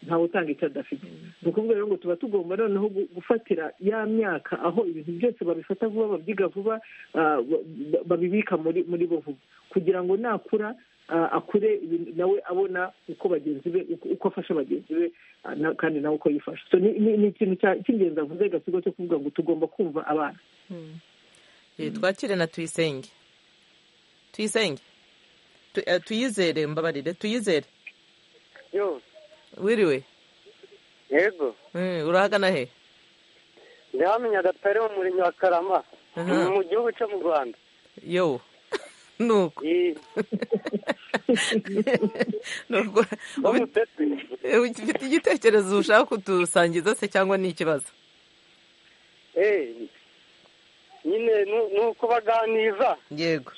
ntawe utanga icyo adafite ni ukuvuga rero ngo tuba tugomba noneho gu- gufatira ya myaka aho ibintu byose babifata vuba babyiga vuba ah, ba- ba- babibika muri muri bo vuba kugira ngo nakura ah, akure ibintu- nawe abona uko bagenzi be uko- uko afasha bagenzi be ah, na- kandi nawe uko yifasha So, ni- ni ni ikintu cya- cy'ingenzi avuze gasigo cyo kuvuga ngo tugomba kumva abana Eh, twakire na tuyisenge tuyisenge Tu- eh, tuyizere mbabarire tuyizere yo wiriwe yego Eh, urahagana he ndi hano nyagatare mu murenge wa karama Aha. mu gihugu cyo mu rwanda yo nuko Iyi- nuko bo ubi- mutetsi eh, ufite igitekerezo ushaka kudusangiza se cyangwa ni ikibazo Eh, nyine nu- ni ukubaganiza yego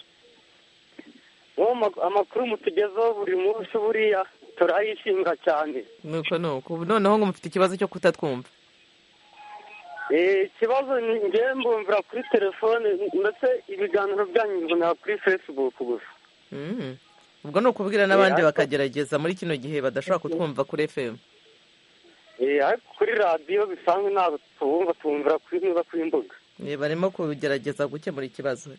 uwo ma- amakuru mutugezaho buri munsi buriya turayishinga cyane nuko nuko Ubu noneho ngo mufite ikibazo cyo kutatwumva Eh, ikibazo ni ngewe mbumvira kuri telefone ndetse ibiganiro byanyu mbonera kuri facebook gusa Mm. ubwo ni ukubwira n'abandi Eh, ariko- bakagerageza muri kino gihe badashobora kutwumva kuri fm Eh, ariko kuri radiyo bisanzwe ntabwo tubumva tubumvira kuri niba kuri mbuga Eh, barimo kugerageza gukemura ikibazo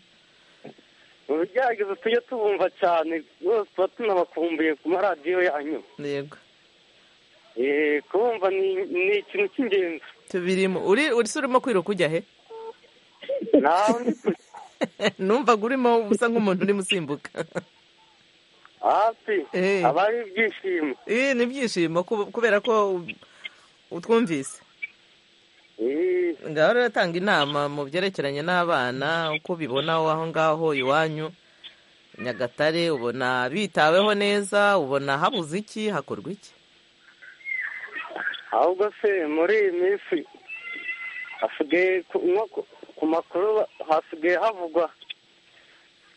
ubu byageze tujye tubumva cyane rwose tuba tunabakumbuye ku maradiyo yanyu yego Eh, kubumva ni- ni ikintu cy'ingenzi tubirimo uri uri se urimo kwiruka ujya he nawe ndi kure numvaga urimo usa nk'umuntu urimo usimbuka hafi Eh. aba ari ibyishimo Eh, ni ibyishimo kub- kubera ko utwumvise Eh, ngaho rero tanga inama mu byerekeranye n'abana uko ubibona aho ngaho iwanyu nyagatare ubona bitaweho neza ubona habuze iki hakorwa iki ahubwo se muri iyi minsi hasigaye ku- nko ku- ku makuru ba- hasigaye havugwa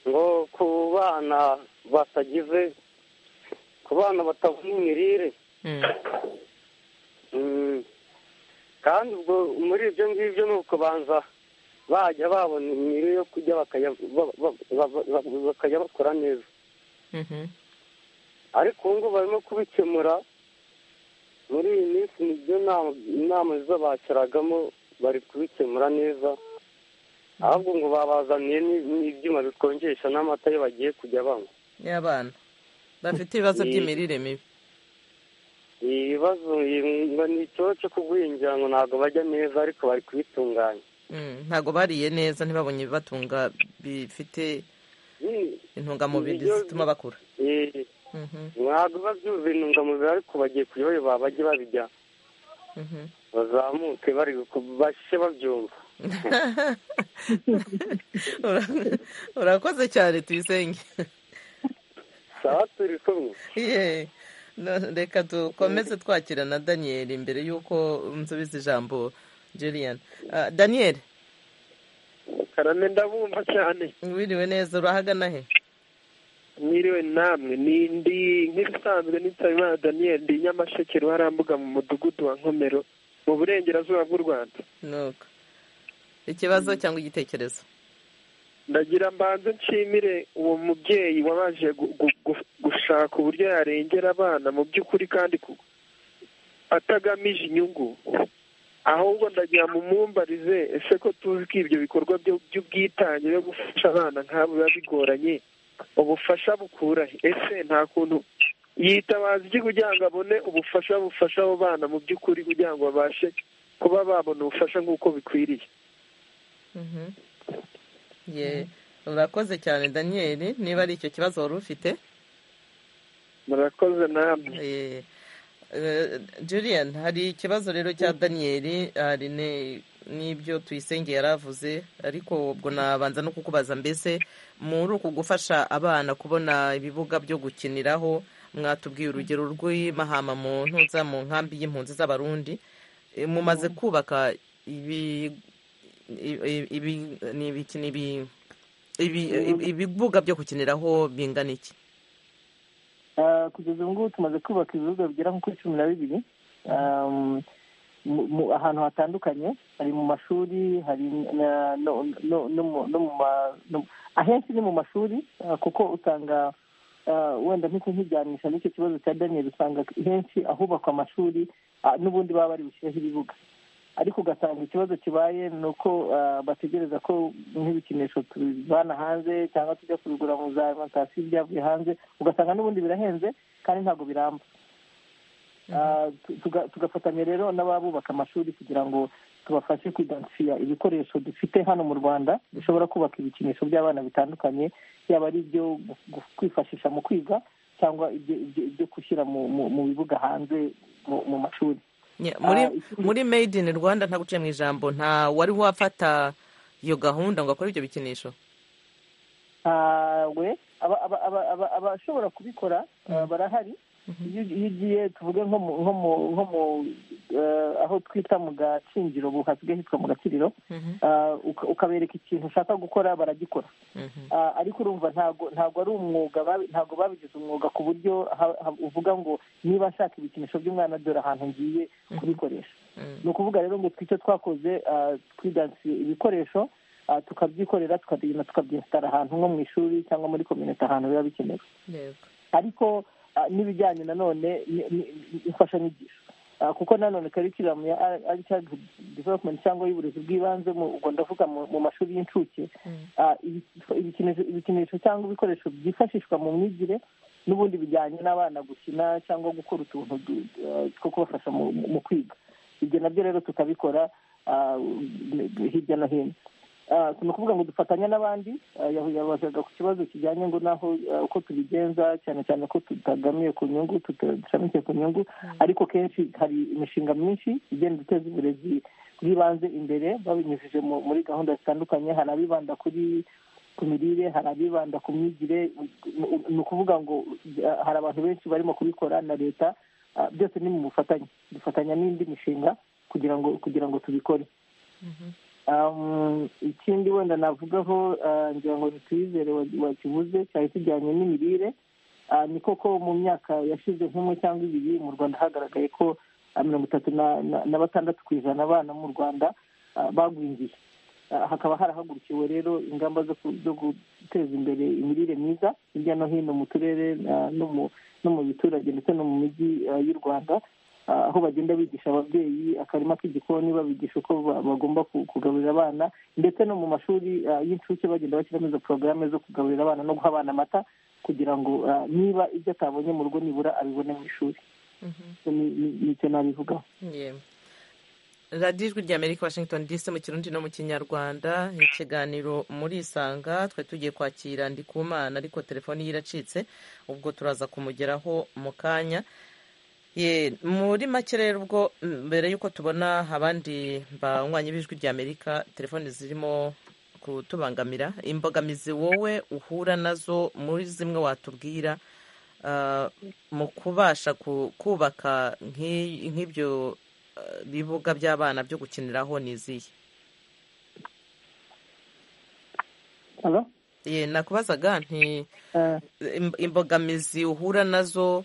ngo ku bana batagize ku bana batabona imirire Mm. Mm. kandi ubwo muri ibyo ngibyo ni ukubanza bajya babona imirire yo kurya bakajya ba- ba- ba- ba- bakajya bakora neza Mhm. ariko ubu ngubu barimo kubikemura muri iyi minsi nibyo nama- inama z'abacaragamo bari kubikemura neza ahubwo ngo babazaniye ni- n'ibyuma bikonjesha n'amata iyo bagiye kujya banywa y'abana bafite ibibazo by'imirire mibi ibibazo ngo ni ikibazo cyo kugwingira ngo ntabwo bajya neza ariko bari kubitunganya Mm, ntago bariye neza ntibabonye ibibatunga bifite Nyine, intungamubiri Ibiryo- zituma bakura eh, Mhm, ntabwo biba byuzuye intungamubiri ariko bagiye kuyoba bajye babijya mhm. bazamuke bari ku- bashe babyumva urakoze cyane tuyisenge sawa turi kumwe Ye, no, reka dukomeze twakira na daniel mbere y'uko nsubiza ijambo julian Ah, daniel karame ndabumva cyane wiriwe neza urahagana he mwiriwe namwe ni ndi nk'ibisanzwe n'Nsabimana Daniel ndi Nyamasheke ruharambuga mu mudugudu wa Nkomero mu burengerazuba bw'u Rwanda nuko ikibazo cyangwa igitekerezo ndagira mbanze nshimire uwo mubyeyi wabanje gu- gu- gu- gushaka uburyo yarengera abana mu by'ukuri kandi ku- atagamije inyungu ahubwo ndagira mumumbarize ese ko tuzi ko ibyo bikorwa byo- by'ubwitange byo gufasha abana nk'abo biba bigoranye ubufasha bukura he? ese nta kuntu yitabaza iki kugira ngo abone ubufasha bufasha abo bana mu by'ukuri kugira ngo babashe kuba babona ubufasha nk'uko bikwiriye Mhm. Ye, urakoze cyane daniel niba ari icyo kibazo wari ufite murakoze namwe Eh, eh, Julian hari ikibazo rero cya Daniel hari ne- n'ibyo tuyisenge yari avuze ariko ubwo nabanza no kukubaza mbese muri uku gufasha abana kubona ibibuga byo gukiniraho mwatubwiye urugero rw'imahama mu ntuza mu nkambi y'impunzi z'abarundi Eh, mumaze kubaka ibi ibi ibi- ni ibiki- ni ibi- ibi- ibibuga byo gukiniraho bingana iki Ah, kugeza ubu ngubu tumaze kubaka ibibuga bigera nko kuri cumi na bibiri Ah, mu- mu- ahantu hatandukanye hari mu mashuri hari na- no no- no mu- no mu ma- no- ahenshi ni mu mashuri ah, kuko usanga ah, wenda mpite nkijyanisha n'icyo kibazo cya daniel usanga henshi ahubakwa amashuri ah, n'ubundi baba bari bushyireho ibibuga ariko ugasanga ikibazo kibaye ni uko ah, bategereza ko nk'ibikinisho tubivana hanze cyangwa tujya kubigura mu za alimantasiyo byavuye hanze ugasanga n'ubundi birahenze kandi ntabwo biramba Ah, tu- tuga- tugafatanya rero n'ababubaka amashuri kugira ngo tubafashe kwidansifiya ibikoresho dufite hano mu rwanda bishobora kubaka ibikinisho by'abana bitandukanye yaba ari ibyo gu- gu- kwifashisha mu kwiga cyangwa ibyo- ibyo- ibyo gushyira mu- mu mu bibuga hanze mu- mu mashuri Nye- muri Ah, ikindi- muri made in rwanda ntaguciye mu ijambo nta wari wafata iyo gahunda ngo akore ibyo bikinisho ntawe aba- aba- aba- aba- abashobora kubikora uh, barahari iyo iyo ugiye tuvuge nko mu nko mu nko mu uh, aho twita mu gacingiro ubu hasigaye hitwa mu gaciriro Mhm. uh, uka- ukabereka ikintu ushaka gukora baragikora Mhm. Ah, ariko urumva ntabwo ntabwo ari umwuga babi- ntabwo babigize umwuga ku buryo ha- ha- uvuga ngo niba nshaka ibikinisho by'umwana dore ahantu ngiye kubikoresha ni ukuvuga rero ngo twicyo twakoze ah, twidansiye ibikoresho ah, tukabyikorera tukabigena tukabyesitara ahantu nko mu ishuri cyangwa muri kominete ahantu biba bikenewe Yego. ariko ah, n'ibijyanye nanone ni- ni- ni- imfashanyigisho Ah, kuko nanone karikiramu ya ari childhood development cyangwa y'uburezi bw'ibanze mu- ubwo ndavuga mu mu mashuri y'incuke Ah, ibi- ibikinisho ibikinisho cyangwa ibikoresho byifashishwa mu myigire n'ubundi bijyanye n'abana gukina cyangwa gukora utuntu du- ah, two kubafasha mu mu- mu kwiga ibyo nabyo rero tukabikora ah, hirya no hino Ah, ni ukuvuga ngo dufatanya n'abandi ah, yahu- yabazaga ku kibazo kijyanye ngo naho ah, uko tubigenza cyane cyane ko tutagamiye ku nyungu tutashamikiye ku nyungu ariko kenshi hari imishinga myinshi igenda iteza uburezi bw'ibanze imbere babinyujije mu- muri gahunda zitandukanye hari abibanda kuri ku mirire hari abibanda ku myigire ni- ni ukuvuga ngo ah, hari abantu benshi barimo kubikora na leta ah, byose ni mu bufatanye dufatanya n'indi mishinga kugira ngo kugira ngo tubikore Um, ikindi wenda navugaho ah, ngira ngo ntitwizere wa- wakivuze cyari kijyanye n'imirire Ah, ni koko mu myaka yashize nk'umwe cyangwa ibiri mu rwanda hagaragaye ko ah, mirongo itatu na- na- na batandatu ku ijana abana mu rwanda ah, bagwingiye Ah, hakaba harahagurukiwe rero ingamba zo ku- zo guteza imbere imirire myiza hirya no hino mu turere ah, no mu no mu biturage ndetse no mu mijyi ah, y'u rwanda Ah, aho bagenda bigisha ababyeyi akarima k'igikoni babigisha uko ba- bagomba ku- kugaburira abana ndetse no mu mashuri ah, y'incuke bagenda bashyiramo izo porogaramu zo kugaburira abana no guha abana amata kugira ngo ah, niba ibyo atabonye mu rugo nibura abibone mu ishuri Ni- ni- nicyo nabivugaho Ye. radiyo ijwi ry'amerika washington dc mu kirundi no mu kinyarwanda ikiganiro muri isanga twari tugiye kwakira ndikumana ariko telefoni ye iracitse ubwo turaza kumugeraho mu kanya Ye, muri make rero ubwo mbere y'uko tubona abandi banywanyi b'ijwi rya amerika telefoni zirimo kutubangamira imbogamizi wowe uhura nazo muri zimwe watubwira ah, mu kubasha ku- kubaka nk'i- nk'ibyo ah, bibuga by'abana byo gukiniraho ni izihe Hello? Ye, nakubazaga nti Eh, im- imbogamizi uhura nazo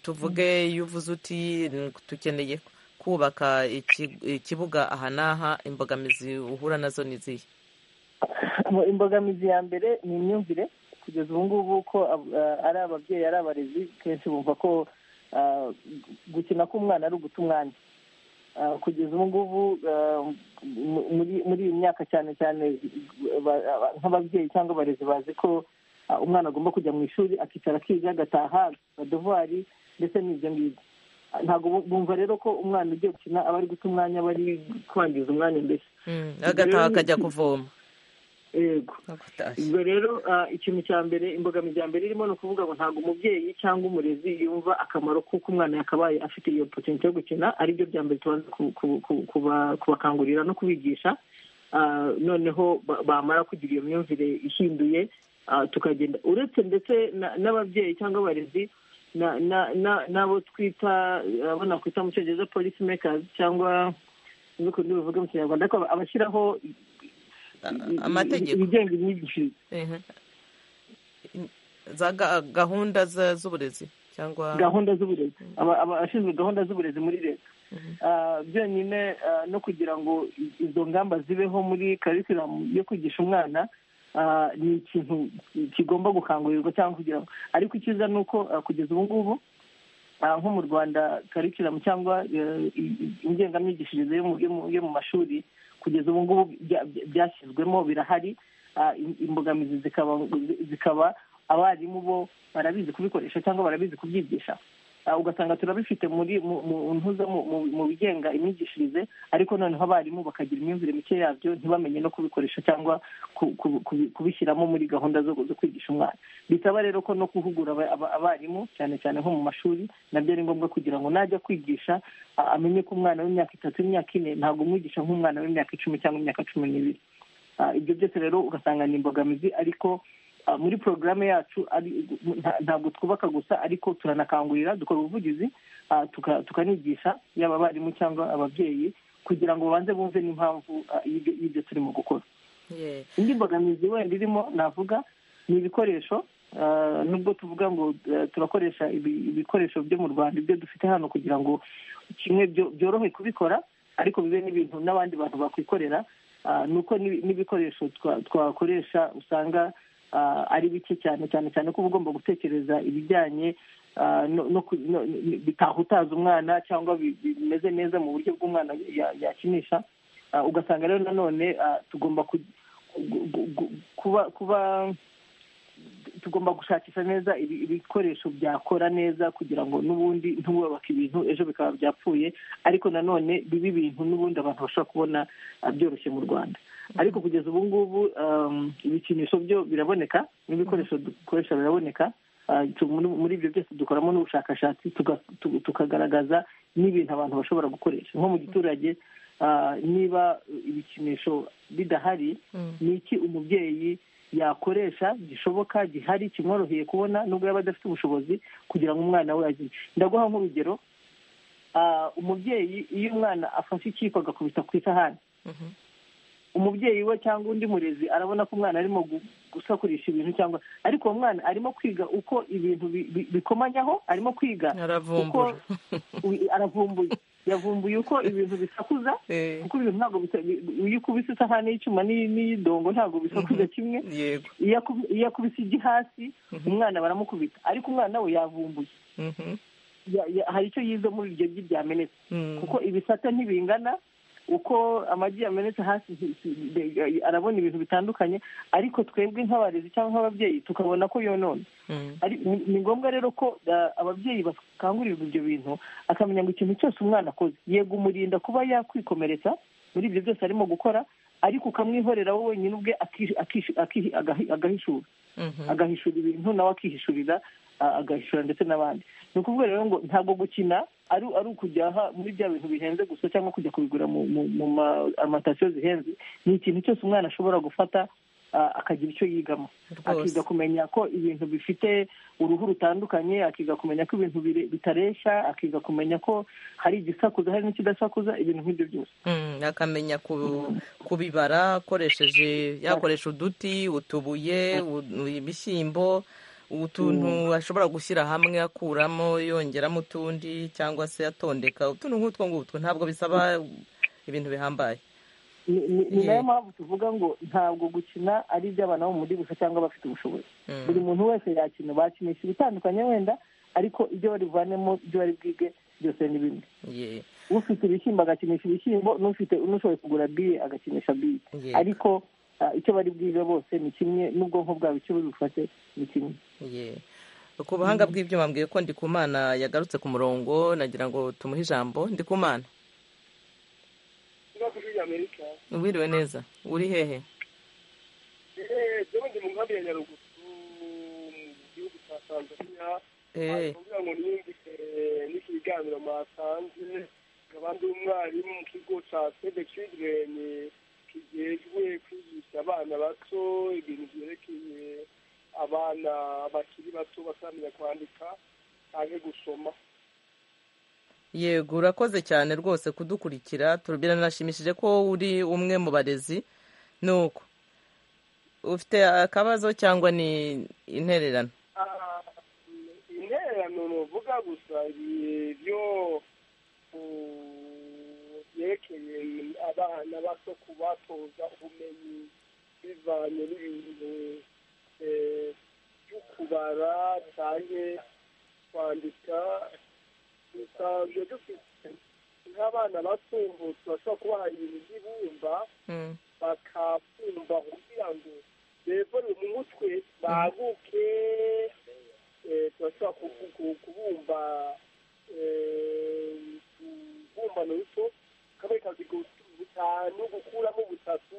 tuvuge iyo uvuze uti "N- dukeneye kubaka iki- ikibuga aha n'aha imbogamizi uhura nazo ni izihe mu- imbogamizi ya mbere ni imyumvire kugeza ubu ngubu ko ab- eh, ari ababyeyi ari abarezi kenshi bumva ko ah, gukina k'umwana ari uguta umwanya Ah, kugeza ubu ngubu ah, mu- muri muri iyi myaka cyane cyane ba- aba- nk'ababyeyi cyangwa abarezi bazi ko ah, umwana agomba kujya mu ishuri akicara akiga agataha adovuwari ndetse n'ibyo ngibyo Ah, ntabwo bu- bumva rero ko umwana ugiye gukina aba ari guta umwanya aba ari kwangiza umwanya mbese Mm, agataha akajya kuvoma yego akatashye ubwo rero ah, ikintu cya mbere imbogamizi ya mbere irimo ni ukuvuga ngo ntabwo umubyeyi cyangwa umurezi yumva akamaro k'uko umwana yakabaye afite iyo potinti yo gukina aribyo bya mbere tubanza ku- ku- ku- kuba- kubakangurira no kubigisha Ah, noneho ba- bamara kugira iyo myumvire ihinduye ah, tukagenda uretse ndetse na- n'ababyeyi cyangwa abarezi na- na- na- n'abo twita abo nakwita mu cyongereza polisi mekazi cyangwa n'ukundi bivuga mu kinyarwanda ariko aba- abashyiraho i- i- amategeko ibigenga imyigishirize Mhm. za ga- gahunda za- z'uburezi cyangwa gahunda z'uburezi Aba- aba- abashinzwe gahunda z'uburezi muri leta Ah, byonyine ah, no kugira ngo i- izo ngamba zibeho muri karikiramu yo kwigisha umwana ah, ni ikintu kigomba gukangurirwa cyangwa kugira ngo ariko icyiza ni uko ah, kugeza ubu ngubu ah, nko mu rwanda karikiramu cyangwa eh, i- i- ingengamyigishirize yo mu- yo mu- yo mu mashuri kugeza ubu ngubu bya- bya- byashyizwemo birahari Ah, im- imbogamizi zikaba zikaba abarimu bo barabizi kubikoresha cyangwa barabizi kubyigisha Ah, ugasanga turabifite muri mu- mu ntuza mu- mu- mu bigenga imyigishirize ariko noneho abarimu bakagira imyumvire mike yabyo ntibamenye no kubikoresha cyangwa ku- ku- kubi- kubishyiramo muri gahunda zo zo kwigisha umwana bisaba rero ko no guhugura aba- aba- abarimu cyane cyane nko mu mashuri nabyo ari ngombwa kugira ngo najya kwigisha ah, amenye ko umwana w'imyaka itatu imyaka ine ntabwo umwigisha nk'umwana w'imyaka icumi cyangwa imyaka cumi n'ibiri Ah, ibyo byose rero ugasanga ni imbogamizi ariko ah, muri porogaramu yacu ari nta- ntabwo twubaka gusa ariko turanakangurira dukora ubuvugizi ah, tuka- tukanigisha yaba abarimu cyangwa ababyeyi kugira ngo babanze bumve n'impamvu ah, y'ibyo y'ibyo turimo gukora Ye. indi mbogamizi wenda irimo navuga ni ibikoresho ah, nubwo tuvuga ngo eh, turakoresha ibi- ibikoresho byo mu rwanda ibyo dufite hano kugira ngo kimwe byo- byorohe kubikora ariko bibe n'ibintu n'abandi bantu bakwikorera Ah, ni uko n'ibi- n'ibikoresho twa- twakoresha usanga ah, ari bike cyane cyane cyane ko uba ugomba gutekereza ibijyanye ah, no- no ku- no- ni- bitahutaza umwana cyangwa bi- bi- bimeze neza mu buryo bw'umwana ya- yakinisha Ah, ugasanga rero nanone ah, tugomba ku- gu- gu- gu- kuba kuba tugomba gushakisha neza ibi- ibikoresho byakora neza kugira ngo n'ubundi ntiwubaka ibintu ejo bikaba byapfuye ariko nanone bibe ibintu n'ubundi abantu bashobora kubona ah, byoroshye mu rwanda ariko kugeza ubu ngubu um, ibikinisho byo biraboneka n'ibikoresho dukoresha biraboneka Ah, tu- muri muri ibyo byose dukoramo n'ubushakashatsi tuga- tu- tukagaragaza n'ibintu abantu bashobora gukoresha nko mu giturage ah, niba ibikinisho bidahari Mm. ni iki umubyeyi yakoresha gishoboka gihari kimworoheye kubona nubwo yaba adafite ubushobozi kugira ngo umwana we agire ndaguha nk'urugero ah, umubyeyi iyo umwana afashe ikiyiko agakubita ku isahani Mhm. umubyeyi we cyangwa undi murezi arabona ko umwana arimo gu- gusakurisha ibintu cyangwa ariko uwo mwana arimo kwiga uko ibintu bi- bi- bikomanyaho arimo kwiga aravumbura uko u- aravumbuye yavumbuye uko ibintu bisakuza Eh, kuko ibintu ntabwo bisa- iyo ukubise isahani y'icyuma n'iyi- n'iy'idongo ntabwo bisakuza kimwe yego iyo aku- iyo akubise igi hasi umwana baramukubita ariko umwana we yavumbuye Mhm. Ya- ya- hari icyo yize muri iryo gi ryamenetse Mm. kuko ibisate ntibingana uko amagi yamenetse hasi si- si- de- arabona ibintu bitandukanye ariko twebwe nk'abarezi cyangwa nk'ababyeyi tukabona ko yonona Mm. ari ni ni ngombwa rero ko ah, ababyeyi bakangurirwa ibyo bintu akamenya ngo ikintu cyose umwana akoze yego umurinda kuba yakwikomeretsa muri ibyo byose arimo gukora ariko ukamwihorera wowe wenyine ubwe akishi- akishi- akihi- agahi- agahishura agahishura ibintu nawe akihishurira a- agahishura ndetse n'abandi ni ukuvuga rero ngo ntabwo gukina ari ari ukujya aha muri bya bintu bihenze gusa cyangwa kujya kubigura mu mu- mu ma- amatasiyo zihenze ni ikintu cyose umwana ashobora gufata a- akagira icyo yigamo akiga kumenya ko ibintu bifite uruhu rutandukanye akiga kumenya ko ibintu bire- bitareshya akiga kumenya ko hari igisakuza hari n'ikidasakuza ibintu nk'ibyo byose Mm, akamenya ku- kubibara akoresheje yakoresha uduti utubuye u- ibishyimbo utuntu ashobora gushyira hamwe akuramo yongeramo utundi cyangwa se atondeka utuntu nk'utwo ngutwo ntabwo bisaba ibintu bihambaye ni ni- ni Yeah. nayo mpamvu tuvuga ngo ntabwo gukina ari iby'abana bo mu muri gusa cyangwa abafite ubushobozi Mm. buri muntu wese yakina bakinisha ibitandukanye wenda ariko ibyo barivanemo ibyo bari bwige byose ni bimwe Yeah. ufite ibishyimbo agakinisha ibishyimbo n'ufite n'ushoboye kugura biye agakinisha biye Yego. ariko ah, icyo bari bwige bose ni kimwe n'ubwonko bwabo icyo buri bufate ni kimwe Ye. ku buhanga bw'ibyuma mbwiye ko ndikumana yagarutse ku murongo nagira ngo tumuhe ijambo ndikumana wiriwe neza uri hehe ndabona mu nkambi ya nyaruguru mu gihugu cya tanzania Eh. kugira ngo niyumvise n'ikiganiro mwatanze abandi umwarimu mu kigo cya seve children kijejwe kwigisha abana bato ibintu byerekeye abana bakiri bato bataramenya kwandika cyangwa gusoma yego urakoze cyane rwose kudukurikira biranashimishije ko uri umwe mu barezi nuko ufite akabazo cyangwa ni intererano Ah, intererano nuvuga gusa ibyo byerekeye abana bato kubatoza ubumenyi bivanye n'ibintu eh, byo kubara cyane kwandika gusa ibyo dufite nk'abana bato turashobora kubaha ibintu by'ibumba bakabumba kugira ngo bevure mu mutwe baguke eh, turashobora ku- ku- kubumba eh, ubumbano ruto kamwe kazi butanu gukuramo butatu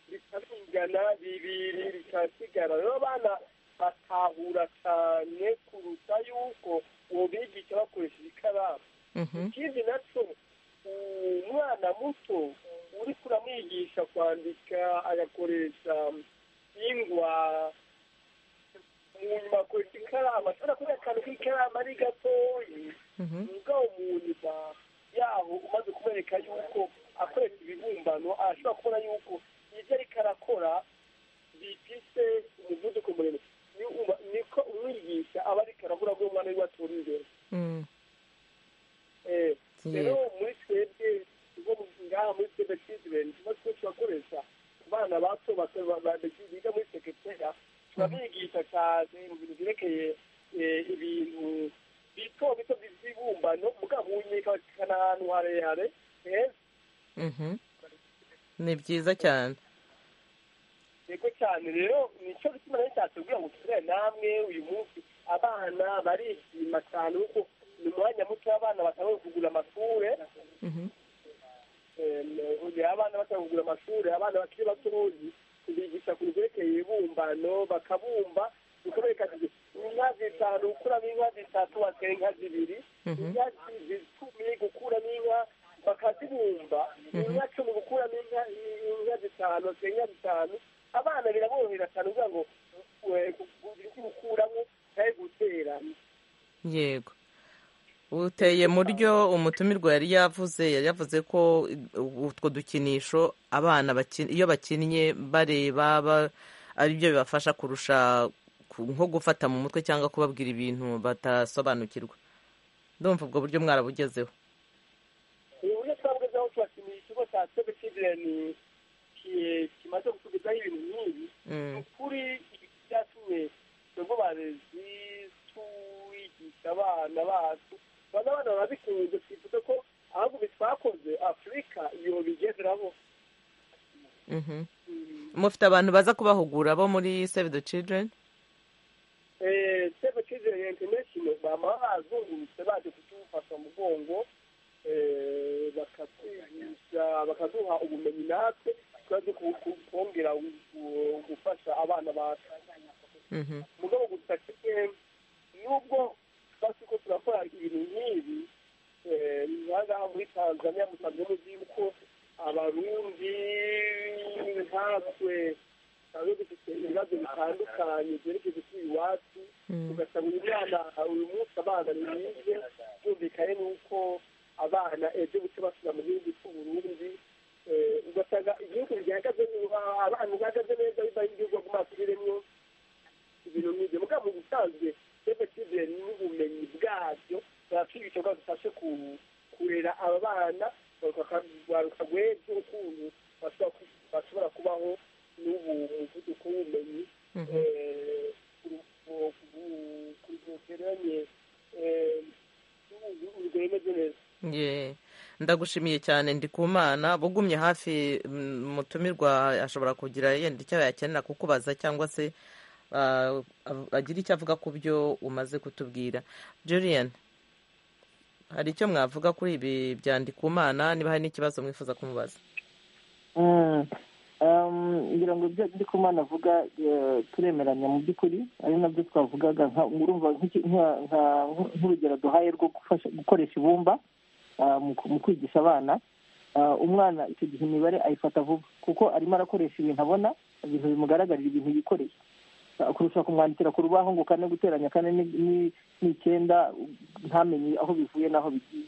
bikabingana bibiri bikasigara rero abana batahura cyane kuruta yuko wobigisha bakoresheje ikaramu ikindi nacyo umwana muto uriko uramwigisha kwandika agakoresha ingwa umuntu bakoresha ikaramu ashobora kuba akantu k'ikaramu ari gatoyi mugabo umuntu ba- yaho umaze kumwereka yuko akoresha ibibumbano arashobora kubona yuko ibyo ariko arakora bifise umuvuduko muremure Ni- uba- niko umwigisha aba ariko arabura ko umwana wiwe atura imbere Eh, rero muri twebwe ubwo ngaha muri twebwe children tuba twe turakoresha ku bana bato bato ba- ba- biga muri seketera turabigisha cyane mu bintu byerekeye eh, ibintu bito bito by'ibibumbano mugabo unyekana ahantu harehare eh, Mhm. ni byiza cyane yego cyane rero nicyo bituma rero cyatubwira ngo turere namwe uyu munsi abana barishima cyane kuko ni umwanya muto w'abana batabona kugura amashure Eh, abana bashaka kugura amashuri abana bakiri batoyi bigisha ku byerekeye ibibumbano bakabumba bikabereka ati inka zitanu gukuramo inka zitatu batera inka zibiri inka zicumi gukuramo inka bakazibumba inka cumi gukuramo inka inka zitanu batera inka zitanu abana biraborohera cyane kugira ngo eh, gu- gukuramo cyangwa guteranya yego uteye mu ryo umutumirwa yari yavuze yari yavuze ko utwo dukinisho abana baki- iyo bakinnye bareba ba- aribyo bibafasha kurusha ku- nko gufata mu mutwe cyangwa kubabwira ibintu batasobanukirwa ndumva ubwo buryo mwarabugezeho uburyo twabugezeho turakeneye ikigo cya sebe cidireni kimaze gutugezaho ibintu nk'ibi ni Mm, ukuri ibi byatumye twebwe barezi tuwigisha abana bacu bana abana barabikunze twifuza ko ahubwo ibi twakoze afurika iyo bigezeraho mhm. mufite abantu baza kubahugura bo muri save the children Eh, save children international bama bazungurutse baje kutufasha mu mugongo eh, bakatwigisha bakaduha ubumenyi natwe muramya musanze muzi yuko abarundi nkatwe tuba dufite ibibazo bitandukanye byerekeye kuri iwacu ugasanga uyu mwana uyu munsi abana bize byumvikane n'uko abana ejo buke basubira mu gihugu cy'uburundi ugasanga igihugu gihagaze abantu bahagaze neza biba igihugu baguma basubiremwo ibintu nk'ibyo mugabo mu busanzwe efektive n'ubumenyi bwabyo bwatuma ibikorwa bifashe kurera aba bana bagaruka rw'ejo ukuntu bashobora kubaho n'ubu muvuduko w'ubumenyi bugeranye bwemeze neza ndagushimiye cyane ndi ku mana bugumye hafi mutumirwa ashobora kugira yenda icyo yakenera kukubaza cyangwa se agira icyo avuga ku byo umaze kutubwira Julian hari icyo mwavuga kuri ibi byandikumana niba hari n'ikibazo mwifuza kumubaza ngira ngo ibyo ndikumana avuga turemeranya mu by'ukuri ari nabyo twavugaga nk'urugero duhaye rwo gukoresha ibumba mu kwigisha abana umwana icyo gihe imibare ayifata vuba kuko arimo arakoresha ibintu abona ibintu bimugaragarira ibintu yikoreye kurusha kumwandikira ku rubaho ngo kane guteranya kane n'icyenda ntamenye aho bivuye n'aho bigiye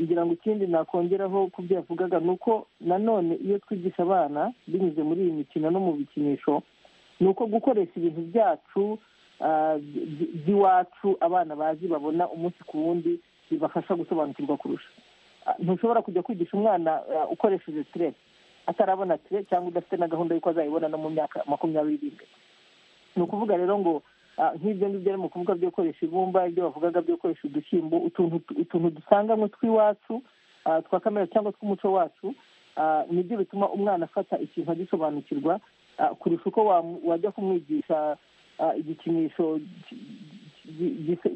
ngira ngo ikindi nakongeraho ku byo yavugaga ni uko nanone iyo twigisha abana binyuze muri iyi mikino no mu bikinisho ni uko gukoresha ibintu byacu by'iwacu abana bazi babona umunsi ku wundi bibafasha gusobanukirwa kurusha ntushobora kujya kwigisha umwana ukoresheje tiresi atarabona tire cyangwa udafite na gahunda y'uko azayibona no mu myaka makumyabiri iri imbere ni ukuvuga rero ngo nk'ibyo ngibyo ari mu kuvuga byo gukoresha ibumba ibyo bavugaga byo gukoresha udushyimbo utuntu dusanganywe tw'iwacu twa kamere cyangwa tw'umuco wacu nibyo bituma umwana afata ikintu agisobanukirwa kurusha uko wajya kumwigisha igikinisho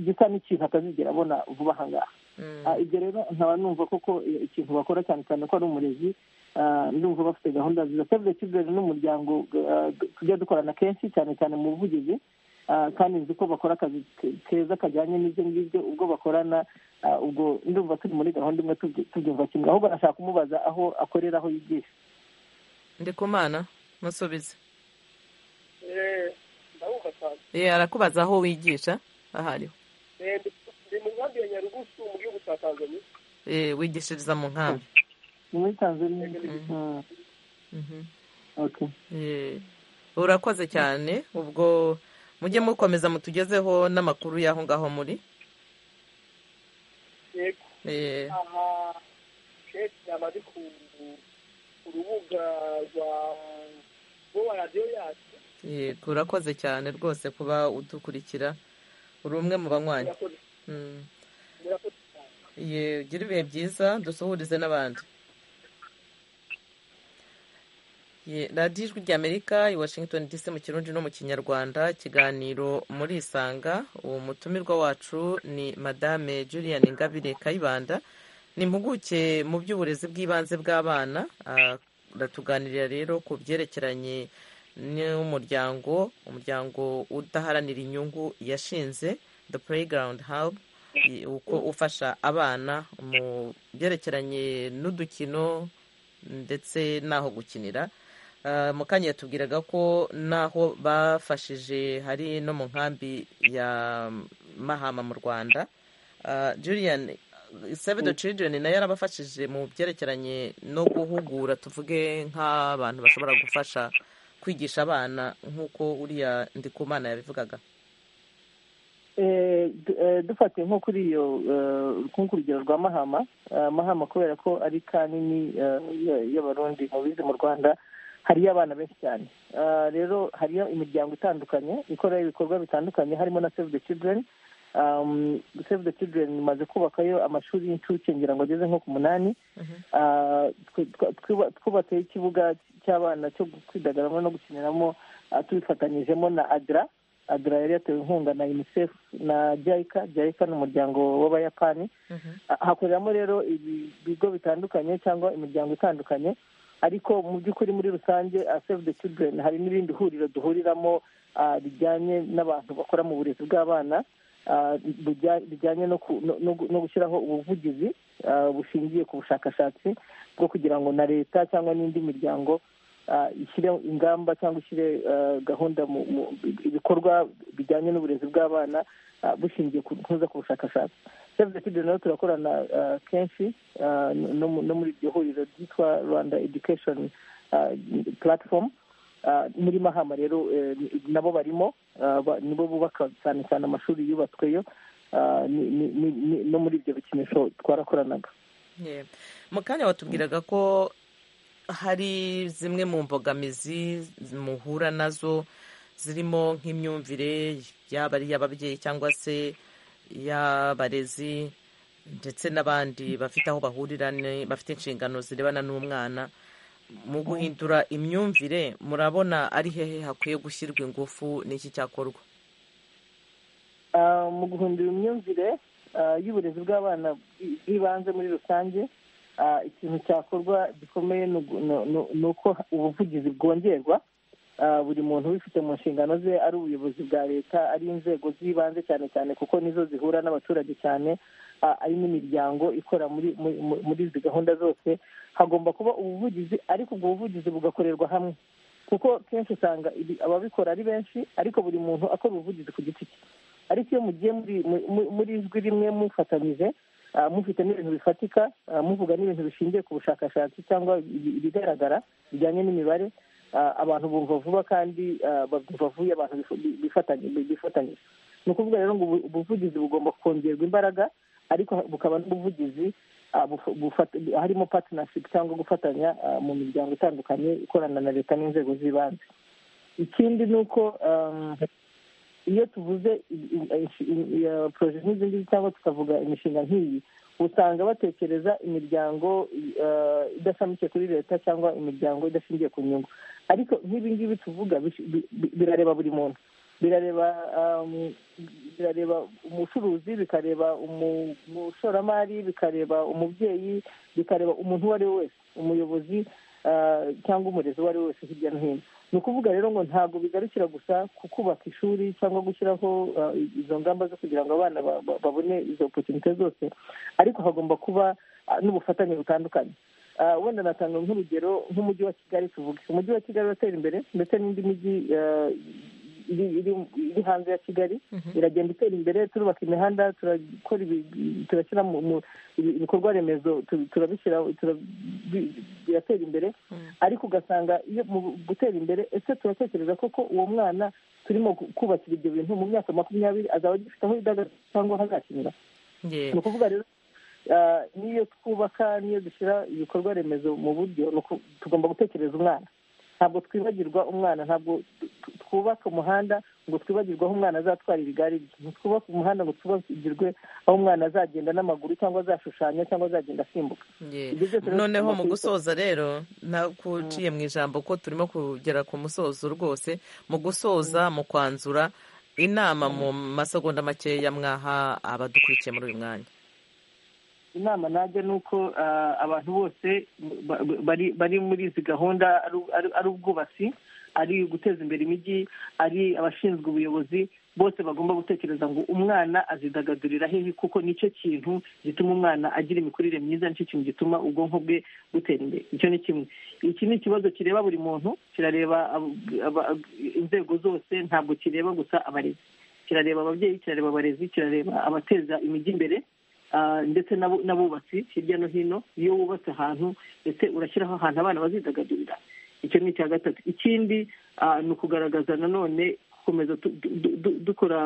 gisa n'ikintu atazigera abona vuba aha ngaha ibyo rero nkaba numva koko ikintu bakora cyane cyane ko ari umurezi ndumva bafite gahunda nziza sevure kizere n'umuryango tujya dukorana kenshi cyane cyane mu buvugizi kandi nzi ko bakora akazi keza kajyanye n'ibyo ngibyo ubwo bakorana ubwo ndumva turi muri gahunda imwe tubyumva kimwe ahubwo nashaka kumubaza aho akorera aho yigisha ndi kumana musubize arakubaza aho wigisha ahariho ni mu nkambi ya nyarugusu mu gihugu cya tanzania wigishiriza mu nkambi ni muri tanzania urakoze cyane ubwo mujye mukomeza mutugezeho n'amakuru y'aho ngaho muri aha kenshi yaba ari ku rubuga rwa rwa radiyo yacu yego urakoze cyane rwose kuba udukurikira uri umwe mu banywanyi ugira ibihe byiza dusuhurize n'abandi radiyo ijwi ry'amerika i washington dc mu kirundi no mu kinyarwanda ikiganiro muri isanga uwo mutumirwa wacu ni madame julian ngabire kayibanda ni impuguke mu by'uburezi bw'ibanze bw'abana aratuganirira rero ku byerekeranye n'umuryango umuryango udaharanira inyungu yashinze the playground hub uko ufasha abana mu byerekeranye n'udukino ndetse n'aho gukinira mukanya yatubwiraga ko n'aho bafashije hari no mu nkambi ya mahama mu rwanda julian save the children nayo yarabafashije mu byerekeranye no guhugura tuvuge nk'abantu bashobora gufasha kwigisha abana nk'uko uriya ndikumana yabivugaga dufatiye nko kuri iyo urugero rwa mahama mahama kubera ko ari kanini y'abarundi mu bize mu rwanda hariyo abana benshi cyane rero hariyo imiryango itandukanye ikora ibikorwa bitandukanye harimo na save the children save the children imaze kubakayo amashuri y'incuke ngira ngo ageze nko ku munani twubatseho ikibuga cy'abana cyo kwidagaramo no gukiniramo tubifatanyijemo na adra adra yari yatewe inkunga na unicef na jaika jaika ni umuryango w'abayapani hakoreramo rero ibigo bitandukanye cyangwa imiryango itandukanye ariko mu by'ukuri muri rusange save the children hari n'irindi huriro duhuriramo rijyanye n'abantu bakora mu burezi bw'abana bijyanye no gushyiraho ubuvugizi bushingiye ku bushakashatsi bwo kugira ngo na leta cyangwa n'indi miryango ishyire ingamba cyangwa ishyire gahunda mu ibikorwa bijyanye n'uburezi bw'abana bushingiye ku kuza ku bushakashatsi save the children rero turakorana kenshi no muri iryo huriro ryitwa rwanda education platform muri mahama rero nabo barimo nibo bubaka cyane cyane amashuri yubatsweyo no muri ibyo bikinisho twarakoranaga mu kanya watubwiraga ko hari zimwe mu mbogamizi muhura nazo zirimo nk'imyumvire yaba ari iy'ababyeyi cyangwa se iy'abarezi ndetse n'abandi bafite aho bahurira bafite inshingano zirebana n'umwana mu guhindura imyumvire murabona ari hehe hakwiye gushyirwa ingufu n'iki cyakorwa mu guhindura imyumvire y'uburezi bw'abana bw'ibanze muri rusange ikintu cyakorwa gikomeye ni uko ubuvugizi bwongerwa buri muntu ubifite mu nshingano ze ari ubuyobozi bwa leta ari inzego z'ibanze cyane cyane kuko nizo zihura n'abaturage cyane ari n'imiryango ikorera muri izi gahunda zose hagomba kuba ubuvugizi ariko ubwo buvugizi bugakorerwa hamwe kuko kenshi usanga ababikora ari benshi ariko buri muntu akora ubuvugizi ku giti cye ariko iyo mugiye muri ijwi rimwe mufatanyije mufite n'ibintu bifatika muvuga n'ibintu bishingiye ku bushakashatsi cyangwa ibigaragara bijyanye n'imibare abantu bumva vuba kandi babyumva vuba abantu bifatanyije ni ukuvuga rero ngo ubuvugizi bugomba kongerwa imbaraga ariko bukaba n'ubuvugizi harimo patinashipu cyangwa gufatanya mu miryango itandukanye ikorana na leta n'inzego z'ibanze ikindi ni uko iyo tuvuze poroje nk'izi ngizi cyangwa tukavuga imishinga nk'iyi usanga batekereza imiryango idashamikiye kuri leta cyangwa imiryango idashingiye ku nyungu ariko nk'ibi ngibi tuvuga birareba buri muntu birareba birareba umucuruzi bikareba umushoramari bikareba umubyeyi bikareba umuntu uwo ari we wese umuyobozi cyangwa umurezi uwo ari we wese hirya no hino ni ukuvuga rero ngo ntabwo bigarukira gusa ku kubaka ishuri cyangwa gushyiraho izo ngamba zo kugira ngo abana babone izo opotunite zose ariko hagomba kuba n'ubufatanye butandukanye wenda natanga nk'urugero nk'umujyi wa kigali tuvuge umujyi wa kigali uratera imbere ndetse n'indi mijyi iri hanze ya kigali iragenda itera imbere turubaka imihanda turakora turashyira ibikorwa remezo turabishyira biratera imbere ariko ugasanga iyo mu gutera imbere ese turatekereza koko uwo mwana turimo kubakira ibyo bintu mu myaka makumyabiri azaba agifite aho yidagadura cyangwa hazakinira ni ukuvuga rero n'iyo twubaka n'iyo dushyira ibikorwa remezo mu buryo tugomba gutekereza umwana ntabwo twibagirwa umwana ntabwo twubaka umuhanda ngo twibagirwe aho umwana azatwara igare rye ntitwubake umuhanda ngo twibagirwe aho umwana azagenda n'amaguru cyangwa azashushanya cyangwa azagenda asimbuka noneho mu gusoza rero nakuciye mu ijambo ko turimo kugera ku musozo rwose mu gusoza mu kwanzura inama mu masegonda makeya mwaha abadukurikiye muri uyu mwanya inama najya ni uko abantu bose bari muri izi gahunda ari ubwubatsi ari guteza imbere imijyi ari abashinzwe ubuyobozi bose bagomba gutekereza ngo umwana azidagadurira hehe kuko nicyo kintu gituma umwana agira imikurire myiza nicyo kintu gituma ubwonko bwe butera imbere icyo ni kimwe iki ni ikibazo kireba buri muntu kirareba inzego zose ntabwo kireba gusa abarezi kirareba ababyeyi kirareba abarezi kirareba abateza imijyi imbere ndetse n'abubatsi hirya no hino iyo wubatse ahantu ndetse urashyiraho ahantu abana bazidagadurira icyo ni icya gatatu ikindi ni ukugaragaza nanone gukomeza dukora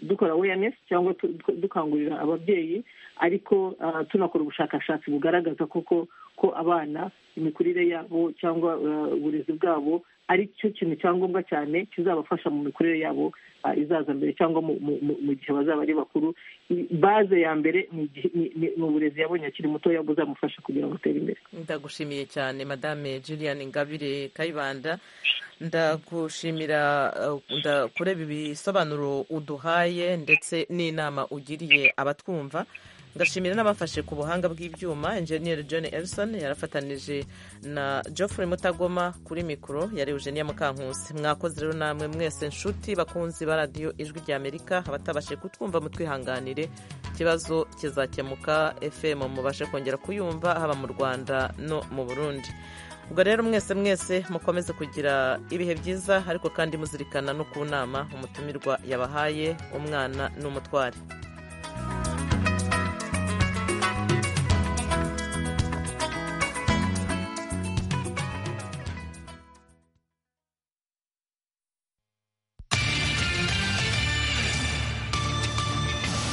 dukora awareness cyangwa dukangurira ababyeyi ariko tunakora ubushakashatsi bugaragaza koko ko abana imikurire yabo cyangwa uburezi bwabo ari cyo kintu cyangombwa cyane kizabafasha mu mikurire yabo izaza mbere cyangwa mu gihe bazaba ari bakuru baze ya mbere ni uburezi yabonye akiri mutoya buzamufasha kugira ngo utere imbere ndagushimiye cyane madame julian ngabire kayibanda ndagushimira kureba ibisobanuro uduhaye ndetse n'inama ugiriye abatwumva ndashimira n'abafashe ku buhanga bw'ibyuma enjeniyeri john elson yarafatanije na geoffrey mutagoma kuri mikoro yari eugenia mukankusi mwakoze rero namwe mwese nshuti bakunzi ba radiyo ijwi ry'amerika abatabashe kutwumva mutwihanganire ikibazo kizakemuka fm mubashe kongera kuyumva haba mu rwanda no mu burundi ubwo rero mwese mwese mukomeze kugira ibihe byiza ariko kandi muzirikana no ku nama umutumirwa yabahaye umwana n'umutware